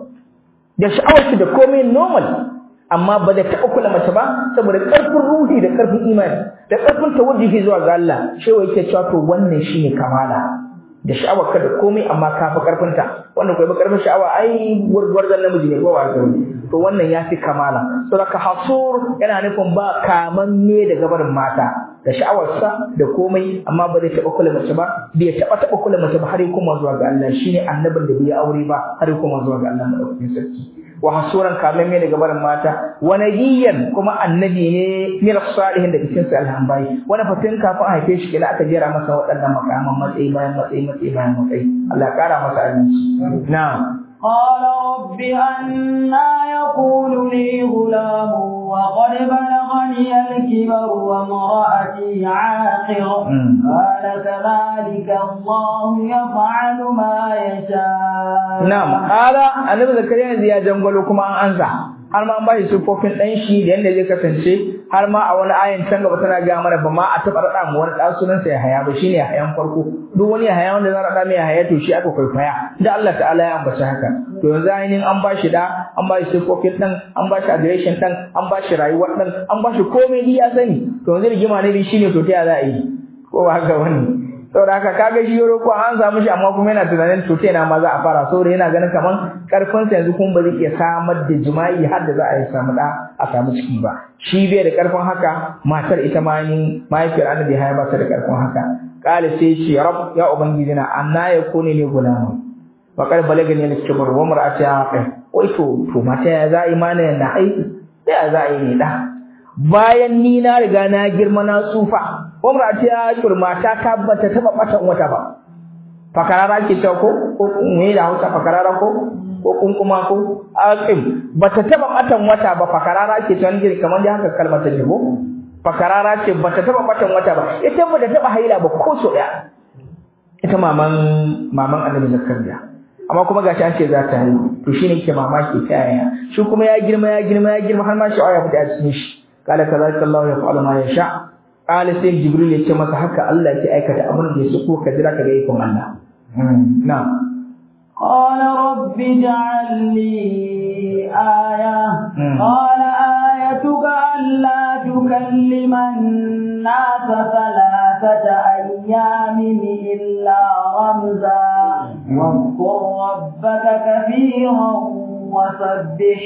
da sha'awar shi da komai normal amma ba da taɓa kula mace ba saboda ƙarfin ruhi da ƙarfin imani da ƙarfin tawajjuhi zuwa ga Allah shewa yake cewa to wannan shine kamala da sha'awar ka da komai amma ka fi ƙarfin ta wannan kai ba ƙarfin sha'awa ai gwargwarzan namiji ne ko ba ga to wannan ya fi kamala saboda hasur yana nufin ba kamanne da gabarin mata da sha'awarsa da komai amma ba zai taɓa kula mace ba bai taɓa taɓa kula mace ba har kuma zuwa ga Allah shine annabin da bai aure ba har kuma zuwa ga Allah madaukakin sarki wa hasuran kamen mai daga barin mata wa nabiyyan kuma annabi ne min salihin da cikin sa alhambai wani fatin kafin a haife shi kila aka jera masa waɗannan makaman matsayi bayan matsayi matsayi bayan matsayi Allah ya kara masa aminci na'am قال رب أنا يقول لي غلام وقد بلغني الكبر وامرأتي عاقر قال كذلك الله يفعل ما يشاء نعم قال النبي زكريا yanzu ya jangwalo kuma an ansa har ma an bashi sufofin dan shi da yanda zai kasance har ma a wani ayin can gaba tana ga mana ba ma a taɓa raɗa mu wani ɗan sunan sa ya haya ba shine hayan farko duk wani haya wanda za raɗa mai haya to shi aka kwaikwaya da Allah ta'ala ya ambaci haka to yanzu ainihin an bashi da an bashi sufofin ɗan an bashi adireshin ɗan an bashi rayuwar ɗan an bashi komai ya sani to yanzu rigima ne shine to ta ya za a yi ko ba haka wani saboda haka kaga shi yoro ko an samu shi amma kuma yana tunanin to na ma za a fara saboda yana ganin kaman karfin sa yanzu kuma ba zai iya samar da jima'i har da za a yi samu da a samu ciki ba shi bai da karfin haka matar ita ma ni mahaifiyar annabi haya ba ta da karfin haka qala sai shi rab ya ubangiji na anna yakuni ne gulama wa qad balagani al-kibr wa mar'ati aqil wai to to mata ya za imani na aiki sai ya za yi ne da bayan ni na riga na girma na tsufa umra ta kurma ta tabbata taba batan wata ba fakarara ke ta ko ko me da Hausa fakarara ko ko kunkuma ko aqim bata taba batan wata ba fakarara ke ta wani kamar da haka kalmar ta jibo fakarara ce bata taba batan wata ba ita ba da taba haila ba ko so daya ita maman maman Annabi Zakariya amma kuma gashi an ce za ta yi to shine yake mamaki ta yaya shi kuma ya girma ya girma ya girma har ma shi aya fita a cikin shi kala kazalika Allah ya fa'ala ma yasha kala sai Jibril ya ce masa haka Allah ke aikata abin da ya so ko ka jira ka ga ikon Allah na'am قال رب اجعل لي آية قال آيتك ألا تكلم الناس ثلاثة أيام إلا رمزا واذكر ربك كثيرا وسبح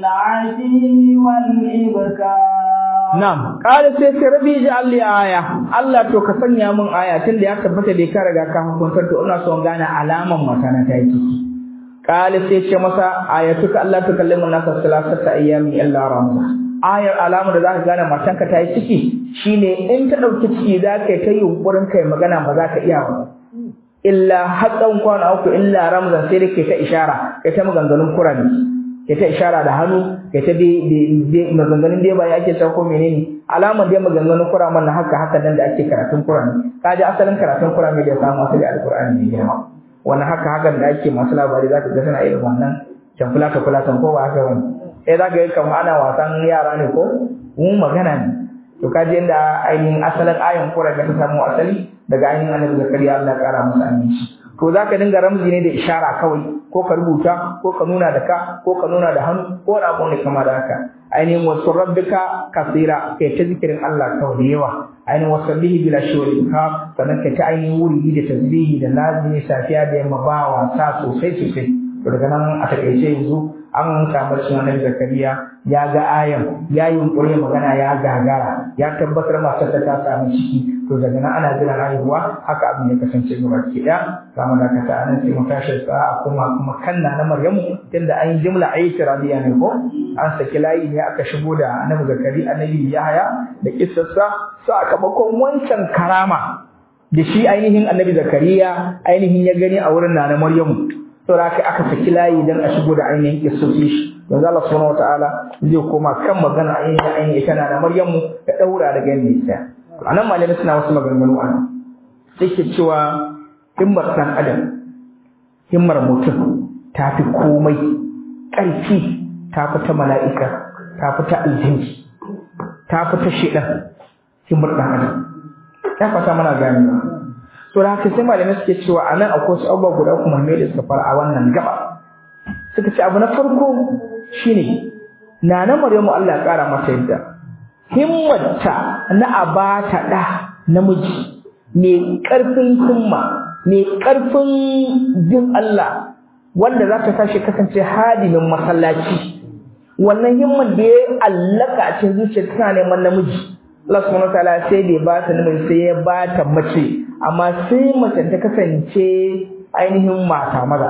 بالعشي والإبكار Na'am, ƙara sai sai rabi ji Allah aya, Allah to ka sanya min aya tun da ya tabbata da ka riga ka hukuntar to ina son gane alaman mata na ta ciki. Ƙara sai ce masa ayatuka Allah ta kallimu nasa salasata ayyami illa ramza. Ayar alamu da zaka gane matanka ta yi ciki shine in ta ɗauki ciki za ka yi ta yunƙurin kai magana ba za ka iya ba. Illa hatsan kwana uku illa ramzan sai da ke ta ishara, kai ta maganganun kurani. ke ta ishara da hannu ke ta dai maganganun dai ba ya ake ta ko menene alamar dai maganganun Qur'an na haka haka nan da ake karatun Qur'ani ka ji asalin karatun Qur'ani da ya samu asali alqur'ani ne girma wannan haka haka da ake masu labari zaka ga suna irin wannan can fulata fulatan ko ba haka wani sai zaka ga kamar ana wasan yara ne ko mu magana ne to ka ji inda ainihin asalin ayan Qur'ani ta samu asali daga ainihin Annabi Zakariya Allah ya kara masa aminci to zaka dinga ramzi ne da ishara kawai ko ka rubuta ko ka nuna da ka ko ka nuna da hannu ko da abu ne kama da haka ainihin wasu rabbika kasira kai ta zikirin Allah kawai da yawa ainihin wasu bihi bila shawari ka sannan kai ta ainihin wuri da tasbihi da lazimi safiya da yamma ba wasa sosai sosai to daga nan a takaice yanzu an samu shi nan zakariya ya ga ayan ya yi yunkuri magana ya gagara ya tabbatar matarsa ta samu ciki to daga nan ana jiran haihuwa haka abin ya kasance gaba ki daya zamu dakata anan sai mu tashi sa'a kuma kuma kanna na Maryamu tunda an yi jumla aitiradiya ne ko an saki layi ne aka shigo da annabi Zakari annabi Yahaya da kissarsa sakamakon wancan karama da shi ainihin annabi Zakariya ainihin ya gani a wurin nana Maryamu saboda aka aka saki layi dan a shigo da ainihin kissoshi shi manzo Allah subhanahu wataala zai koma kan magana ainihin ainihin ita na Maryamu da daura daga yanda a nan malamai suna wasu maganganu a nan sai ke cewa himmar ɗan adam himmar mutum ta fi komai ƙarfi ta fi ta mala'ika ta fi ta aljinki ta fi ta shiɗan himmar ɗan adam ya fata mana gani so da haka sai malamai suke cewa a nan akwai wasu abubuwa guda kuma mai da suka fara a wannan gaba suka ce abu na farko shine na na maryamu Allah ya ƙara mata yadda himmarta na abata ɗa namiji mai ƙarfin himma mai ƙarfin jin Allah wanda za ta tashi kasance hadimin masallaci wannan himman da ya allaka a cikin zuciya tana neman namiji Allah subhanahu wataala sai bai ba ta namiji sai ya ba ta mace amma sai mace ta kasance ainihin mata maza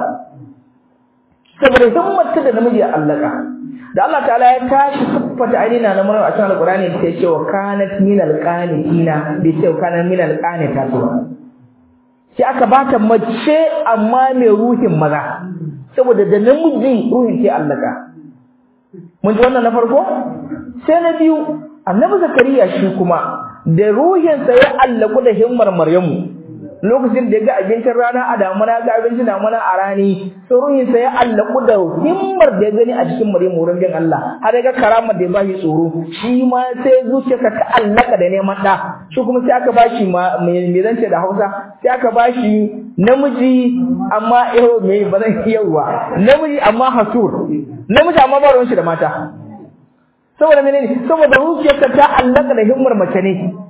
saboda himmarta da namiji ya allaka da Allah ta'ala ya tashi siffata ainihin na Maryam a cikin Al-Qur'ani da ce wa kanat min al-qanitina bai ce wa kanat min al-qanita ba sai aka bata mace amma mai ruhin maza saboda da namiji ruhin ke allaka mun ji wannan na farko sai na biyu annabi zakariya shi kuma da ruhinsa ya allaku da himmar maryamu lokacin da ya ga abincin rana a damuna ga abincin damuna a rani sai ruhinsa ya allaku da himmar da ya gani a cikin maryamu wurin bin Allah har ya ga karamar da ya bashi tsoro shi ma sai zuciyarsa ta allaka da neman ɗa shi kuma sai aka bashi me zance da Hausa sai aka bashi namiji amma yau me ba zan yawa namiji amma hasur namiji amma ba ruwan shi da mata saboda menene saboda zuciyarsa ta allaka da himmar mace ne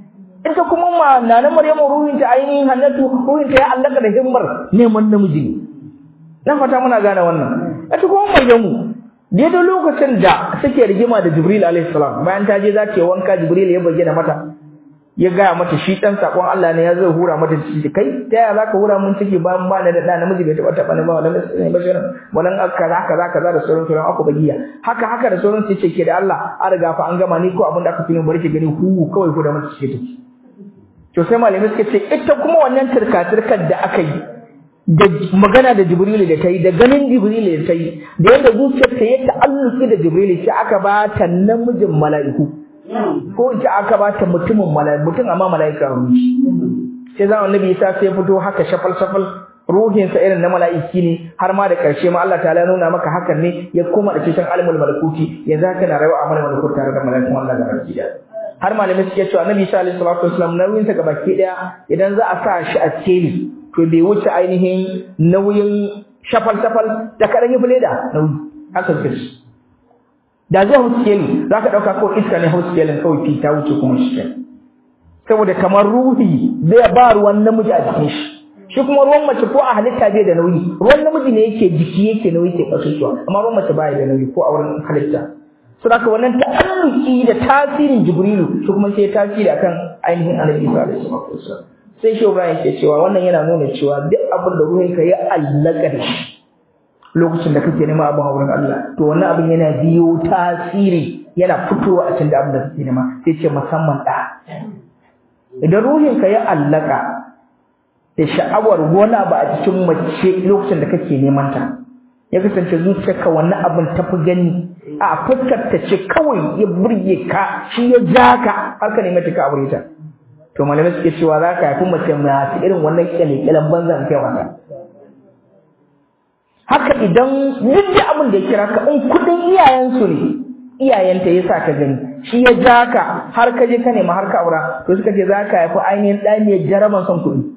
ita kuma ma nana Maryamu ruhin ta ainihin Hannatu ruhin ta ya allaka da himmar neman namiji ne na fata muna gane wannan ita kuma Maryamu daidai lokacin da suke rigima da Jibril alaihi salam bayan ta je za ta yi wanka Jibril ya bayyana mata ya gaya mata shi dan sakon Allah ne ya zai hura mata ciki kai ta yaya zaka hura mun ciki ba ba da da namiji bai taba taba ne ba wannan ne ba shirin wannan kaza kaza kaza da sauran sauran aku bagiya haka haka da sauran sai ce ke da Allah an riga fa an gama ni ko abin da aka fi bari ki gani hu kawai ku da mata ciki take to sai malamai suka ce ita kuma wannan turka turkar da aka yi da magana da Jibrilu da ta yi da ganin Jibrilu da ta yi da yadda zuciyarta ya ta'alluki da Jibrilu sai aka ba ta namijin mala'iku ko in ce aka ba ta mutumin mala'iku mutum amma mala'ika ruhi sai zan annabi Isa sai fito haka shafal shafal ruhinsa irin na mala'iki ne har ma da karshe ma Allah ta'ala nuna maka hakan ne ya koma da cikin alimul malakuti yanzu haka na rayuwa a malakut tare da mala'ikun Allah ga baki da har malamai suke cewa annabi Isa alaihi salatu wasallam nauyinsa ga baki daya idan za a sa shi a tseli to bai wuce ainihin nauyin shafal shafal da kadan yi fuleda nauyi haka suke da zai hauske ni za ka ɗauka kawai iska ne hauske ni kawai fi ta wuce kuma shi saboda kamar ruhi zai ba ruwan namiji a jikin shi shi kuma ruwan mace ko a halitta bai da nauyi ruwan namiji ne yake jiki yake nauyi ke kasusuwa amma ruwan mace baya da nauyi ko a wurin halitta so da wannan ta'alluki da tasirin jibrilu shi kuma sai tasiri akan ainihin annabi isa alaihi wasallam sai shi Ibrahim ke cewa wannan yana nuna cewa duk abin da ruhinka ya allaka da shi lokacin da kake nema abin a wurin Allah to wannan abin yana biyo tasiri yana fitowa a cikin abin da kake nema sai ce musamman da idan ruhinka ya allaka da sha'awar wani abu a cikin mace lokacin da kake neman ta ya kasance zuciyarka wannan abin tafi gani a fuskar ta ce kawai ya burge ka shi ya ja ka har ka nemi ka aure ta to malamai suke cewa za ka haifi mace masu irin wannan kyale-kyalen banzan kai wata haka idan duk da abin da ya kira ka in kudin iyayensu ne iyayenta ya sa ka gani shi ya ja ka har ka je ka nema har ka aura to suka ce za ka haifi ainihin ɗa ne jaraban son kuɗi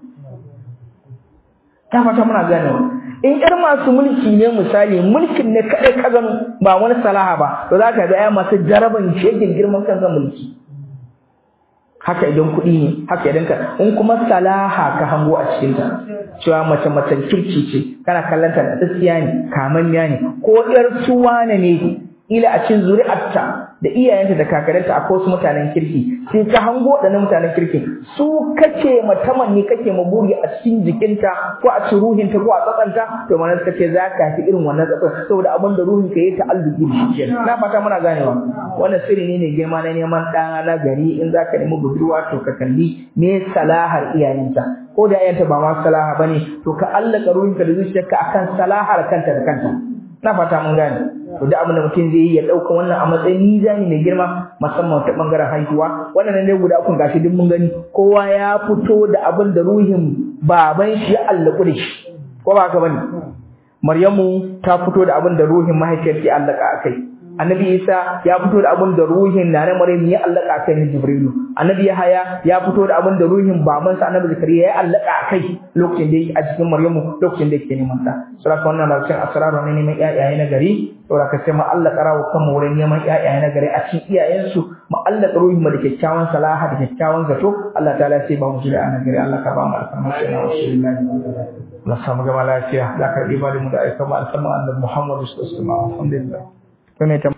ta fata muna ganewa in ƴar masu mulki ne misali mulkin ne kaɗai ka gano ba wani salaha ba to za ka haifi ƴa masu jaraban shegin girman kansa mulki haka idan kuɗi ne haka idan ka in kuma salaha ka hango a cikin ta cewa mace macen kirki ce kana kallon ta da tsiya ne kamanniya ne ko ƴar suwana ne ila a cikin zuri'arta da iyayenta da kakaranta akwai wasu mutanen kirki sai ka hango waɗannan mutanen kirki su kake matamanni kake maburi a cikin jikinta ko a cikin ruhinta ko a tsatsanta to mana suka ce za ka fi irin wannan tsatsan saboda abin da ruhin ka yi ta'alluki da shi kenan na fata muna ganewa wannan sirri ne ne girma na neman ɗan na gari in za ka nemi budurwa to ka kalli me salahar iyayenta ko da iyayenta ba ma salaha bane to ka allaka ruhinka da zuciyarka akan salahar kanta da kanta na fata mun gane to da abin da mutum zai yi ya dauka wannan a matsayin mizani mai girma musamman ta bangaren haihuwa wannan ne guda uku gashi duk mun gani kowa ya fito da abin da ruhin baban shi ya allaku da shi ko ba haka bane Maryamu ta fito da abin da ruhin mahaifiyar ta allaka akai Annabi Isa ya fito da abin da ruhin Nana Maryam ya allaka akai ne Jibrilu Annabi Yahaya ya fito da abin da ruhin babansa Annabi Zakariya ya allaka akai lokacin da yake a cikin Maryamu lokacin da yake neman ta saboda wannan na cikin asraru ne neman iyaye na gari saboda ka sai mu Allah karawo kanmu wurin neman iyaye na gari a cikin iyayensu mu Allah ruhin mu da kyakkyawan salaha da kyakkyawan zato Allah ta'ala sai ba mu jira a gari Allah ka ba mu alfarma sai na rasulullahi Allah samu gama lafiya da karbi ba da mu da aika mu alfarma annabi Muhammad sallallahu alaihi wasallam alhamdulillah